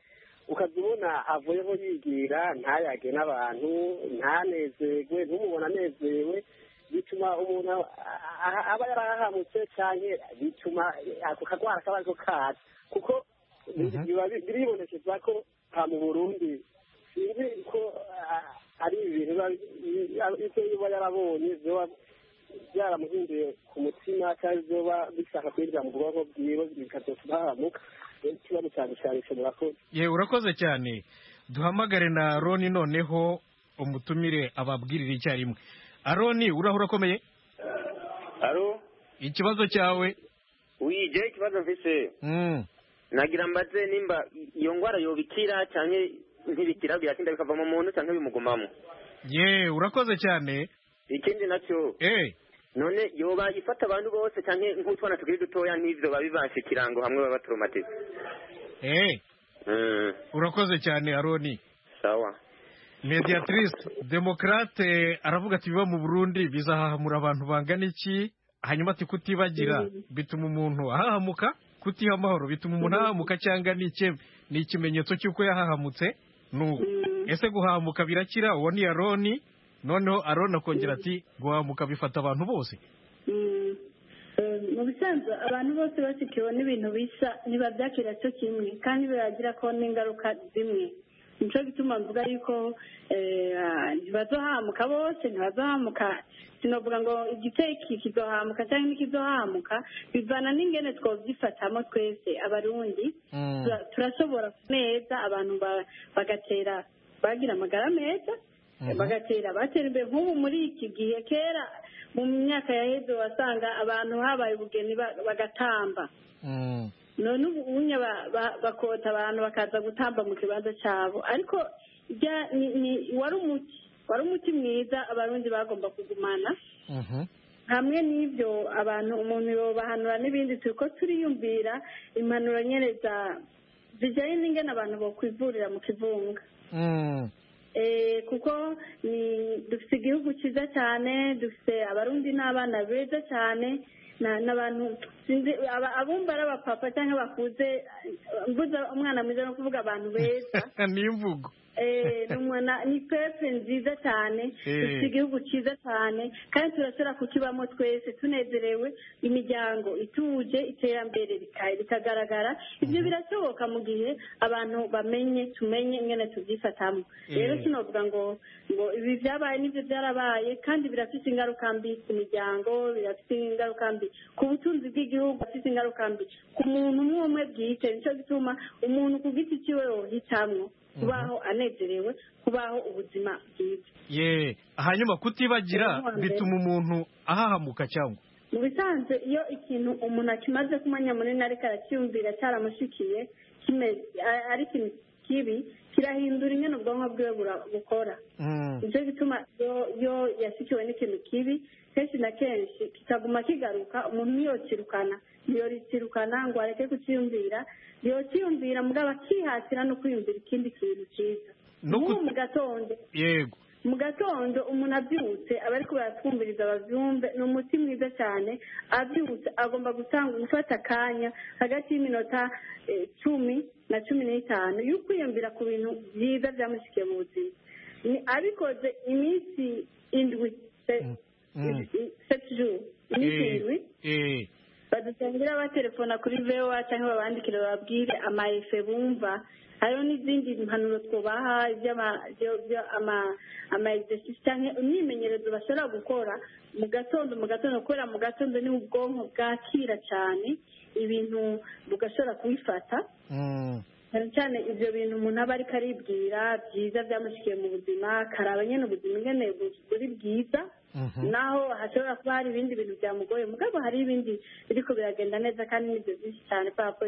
ukajya ubona avuyeho yigira ntayage n'abantu ntanezerwe ntumubone anezerewe bituma umuntu a- a- aba yarahamutse cyane bituma ako kagwara kaba ariko kaza kuko biba bi- biribonekeza ko nta mu burundi sinzi ko a- ari ibintu biba bi- ibyo biba yarabonye biba byaramuhinduye ku mutima cyangwa ibyoba bishaka kwinjira mu bwonko bwiwe bikazatuma hahamuka ikibazo cyane cyane ushobora ko ye urakoze cyane duhamagare na roni noneho umutumire ababwirire icyarimwe aroni uraho urakomeye aro ikibazo cyawe wije ikibazo mfise Mm. nagira mbaze nimba iyo ngwara yobikira canke ntibikira biratinda bikavamo umuntu canke bimugumamo ye urakoze cyane ikindi naco eh none yoba ifata abantu bose canke nk'utwana tukiri dutoya n'ivyo babibashe ikirango hamwe baba batoromatize eh mm. urakoze cyane aroni sawa mediatrice demokarate aravuga ati biba mu burundi bizahahamura abantu bangana iki hanyuma ati kutibagira Mhm. bituma umuntu ahahamuka kutiha amahoro bituma umuntu ahahamuka cyangwa ni iki- ni ikimenyetso cy'uko yahahamutse nubu ese guhahamuka birakira uwo ni aroni noneho aroni akongera ati guhahamuka bifata abantu bose Mm. Eh, mu bisanzwe abantu bose basikiwe n'ibintu bisa ntibabyakira cyo kimwe kandi biragira ko n'ingaruka zimwe nicyo gituma mvuga yuko eh, ah, ntibazohamuka bose ntibazohamuka sinovuga ngo igiteye iki kizohamuka cyangwa n'ikizohamuka bivana n'ingene twabyifatamo twese abarundi Mm. Tura- turashobora neza abantu ba- bagatera bagira amagara meza bagatera batera imbere nk'ubu muri iki gihe kera mu myaka yaheze wasanga abantu habaye ubugeni ba- bagatamba none ubu ubunya ba- ba- bakota abantu bakaza gutamba mu kibanza cyabo ariko ibya- ni- ni- wari umuti wari umuti mwiza abarundi bagomba kugumana hamwe n'ibyo abantu umuntu yobahanura n'ibindi turi ko turiyumvira impanuro nyine za- zijyanye n'ingene abantu bokwivurira mu kivunga Mm. Eh, kuko ni dufite igihugu cyiza cyane dufite abarundi n'abana beza cyane na- n'abantu sinzi aba- abumva ari abapapa cyangwa bakuze eh, mvuze umwana mwiza no kuvuga abantu beza ni imvugo ni pepe nziza cyane dufite igihugu cyiza cyane kandi turashobora kukibamo twese tunezerewe imiryango ituje iterambere rikagaragara ibyo birashoboka mu gihe abantu bamenye tumenye mwene tubyifatamo rero kinovuga ngo ngo ibi byabaye n'ibyo byarabaye kandi birafite ingaruka mbi ku miryango birafite ingaruka mbi ku butunzi bw'igihugu bafite ingaruka mbi ku muntu umwe umwe bwite nicyo gituma umuntu ku giti cyiwe yohitamwo kubaho anezerewe kubaho ubuzima bwiza ye hanyuma kutibagira bituma umuntu ahahamuka cyangwa mu bisanzwe iyo ikintu umuntu akimaze kumenya munini ariko aracyumvira cyaramushikiye ari ikintu kibi kirahindura ingano ubwonko bwiwe bukora nicyo gituma iyo yashyikiwe n'ikintu kibi kenshi na kenshi kitaguma kigaruka umuntu niyo kirukana niyo rikirukana ngo areke kucyiyumvira niyo kiyumvira mugabo akihatira no kwiyumvira ikindi kintu cyiza nk'ubu mu gatondo yego mu gatondo umuntu abyutse aba ariko baratwumviriza ababyumve ni umuti mwiza cyane abyutse agomba gutanga gufata akanya hagati y'iminota cumi na cumi n'itanu yo kwiyumvira ku bintu byiza byamushyikiye mu buzima abikoze iminsi indwi setijuru iminsi indwi badusangire abatelefona kuri vewa cyangwa babandikire bababwire amayefe bumva hariho n'izindi mpanuro twubaha amaegizesisi cyangwa imyimenyerezo bashobora gukora mu gatondo mu gatondo kubera mu gatondo niho ubwonko bwakira cyane ibintu bugashobora kubifata cyane cyane ibyo bintu umuntu aba ariko aribwira byiza byamushyikiye mu buzima karaba nyine ubuzima nyine buri bwiza naho hashobora kuba hari ibindi bintu byamugoye mugabo hari ibindi biriko biragenda neza kandi n'ibyo byinshi cyane kubera ko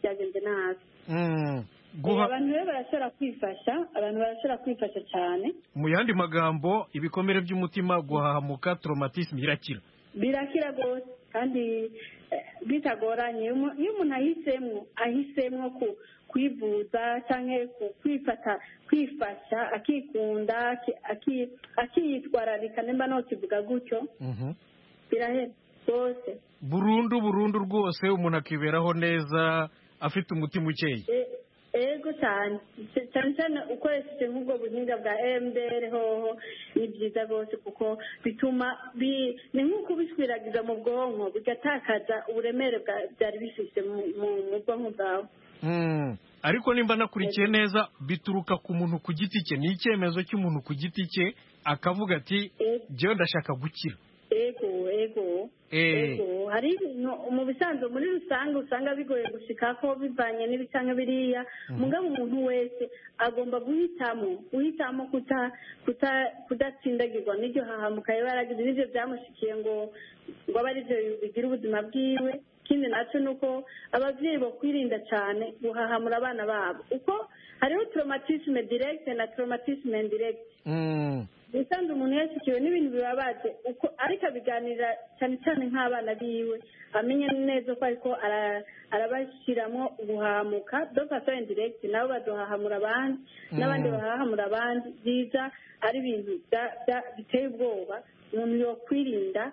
byagenze nabi abantu rero barashobora kwifasha abantu barashobora kwifasha cyane mu yandi magambo ibikomere by'umutima guhahamuka traumatisme birakira birakira rwose kandi bitagoranye iyo umuntu ahisemo ahisemo ku kwivuza cyangwa kwifata kwifasha akikunda akitwararika nimba ntakivuga gutyo birahera rwose burundu burundu rwose umuntu akiberaho neza afite umutima ukeye ego cyane cyane cyane ukoresheje nk'ubwo buhinga bwa emutiyeni hoho ni byiza rwose kuko bituma ni nk'uko ubiswiragiza mu bwonko bigatakaza uburemere byari bifite mu bwonko bwawe ariko nimba nakurikiye neza bituruka ku muntu ku giti cye ni icyemezo cy'umuntu ku giti cye akavuga ati njyewe ndashaka gukira ego ego ego hari ibintu mu bisanzwe muri rusange usanga bigoye gushyika ko bivanye n'ibi cyangwa biriya mugabo umuntu wese agomba guhitamo guhitamo kudatsindagirwa n'iryo hahamuka yaragize n'ibyo byamushikiye ngo ngo abe aribyo bigira ubuzima bwiwe ikindi nacyo ni uko ababyeyi bakwirinda cyane guhahamura abana babo uko hariho traumatisme directe na traumatisme indirecte usanzwe umuntu yashyikiwe n'ibintu bibabaje uko ariko abiganira cyane cyane nk'abana biwe amenya neza ko ariko arabashyiramo guhamuka dofato indirecte nabo baduhahamura abandi n'abandi bahahamura abandi byiza ari ibintu biteye ubwoba umuntu yakwirinda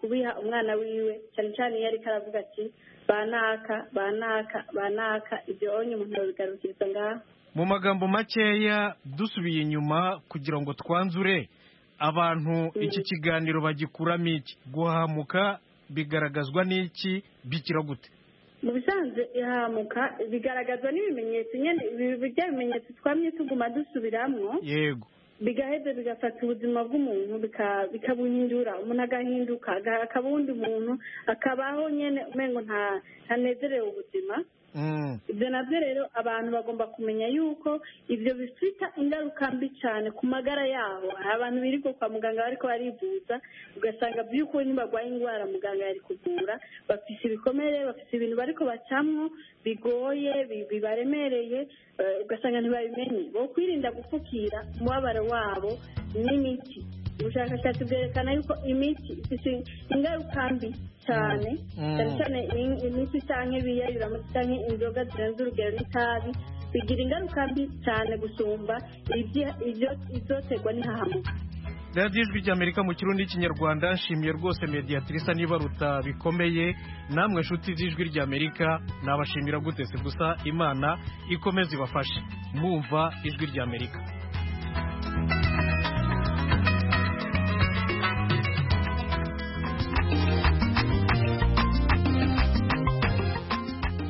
kubiha umwana wiwe cyane cyane iyo ariko aravuga ati banaka banaka banaka ibyo onye umuntu abigarukiriza ngaho mu magambo makeya dusubiye inyuma kugira ngo twanzure abantu iki kiganiro bagikuramo iki guhamuka bigaragazwa n'iki bikira gute mu bisanzwe ihamuka bigaragazwa n'ibimenyetso nyine bijya bimenyetso twamye tuguma dusubiramo yego bigaheza bigafata ubuzima bw'umuntu bikabuhindura umuntu agahinduka akaba undi muntu akabaho nyine umengo ntanezerewe ubuzima ibyo nabyo rero abantu bagomba kumenya yuko ibyo bifite ingaruka mbi cyane ku magara yabo hari abantu birirwa kwa muganga bariko barivuza ugasanga by'ukuri ntibarwaye indwara muganga yari kuvura bafite ibikomere bafite ibintu bariko bacamwo bigoye bibaremereye ugasanga ntibabimenye bo kwirinda gupfukira umubabaro wabo n'imiti ubushakashatsi bwerekana yuko imiti ifite ingaruka mbi cyane cyane cyane imiti cyangwa ibiyayuramutsi cyangwa inzoga zirenze urugero n'itabi bigira ingaruka mbi cyane gusumba ibyo izoterwa n'ihahamuka radiyo ijwi ry'amerika mu kirundi n'ikinyarwanda nshimiye rwose mediyatirisa n'ibaruta bikomeye namwe nshuti z'ijwi ry'amerika nabashimira gute si gusa imana ikomeze ibafashe mwumva ijwi ry'amerika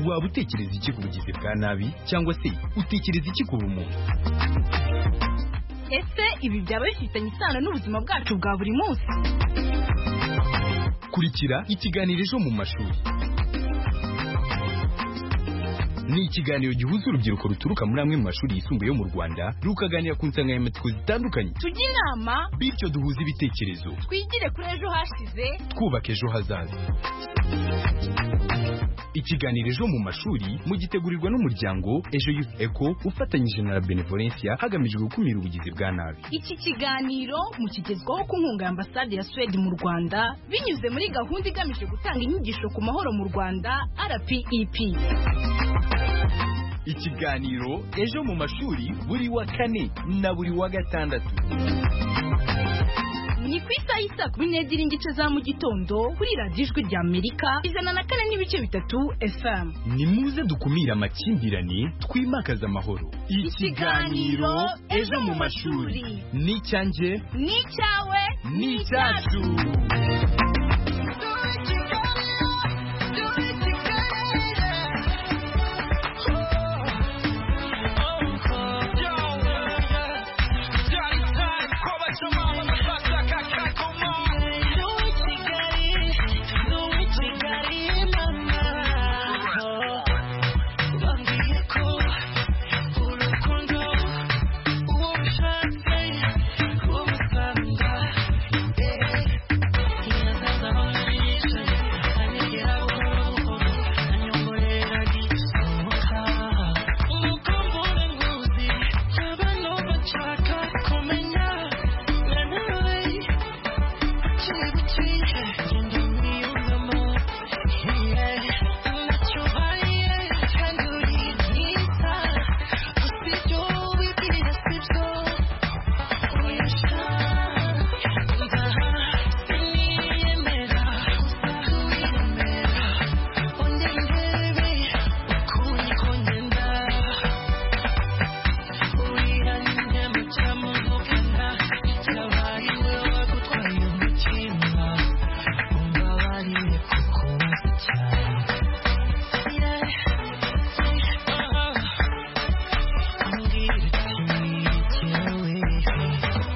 waba utekereza iki ku bugizi bwa nabi cyangwa se utekereza iki ku bumuntu ese ibi byaba bifitanye isano n'ubuzima bwacu bwa buri munsi kurikira ikiganiro ejo mu mashuri ni ikiganiro gihuza urubyiruko ruturuka muri amwe mu mashuri yisumbuye yo mu rwanda rukaganira ku nsanganyamatsiko zitandukanye tujye inama bityo duhuze ibitekerezo twigire kuri ejo hashize twubaka ejo hazaza ikiganiro ejo mu mashuri mugitegurirwa n'umuryango ejo youth eco ufatanyije na benevolencia hagamijwe gukumira ubugizi bwa nabi iki kiganiro mukigezwaho ku nkunga ya ambasade ya swede mu rwanda binyuze muri gahunda igamije gutanga inyigisho ku mahoro mu rwanda rpep ikiganiro ejo mu mashuri buri wa kane na buri wa gatandatu ni ku isaha y'isa kumi n'ebyiri n'igice za mu gitondo kuri radiyo ijwi rya amerika ijana na kane n'ibice bitatu fm ni muze dukumire amakimbirane twimakaze amahoro Ikiganiro Ejo mu mashuri. ni icyanjye ni icyawe ni icyacu Thank you.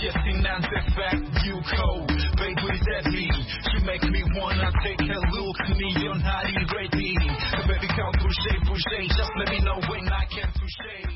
Jesse Nance back, you cold. Babe, what does that mean? You make me wanna take a look, me, you're not ready. Baby, come push it, push it. Just let me know when I can push it.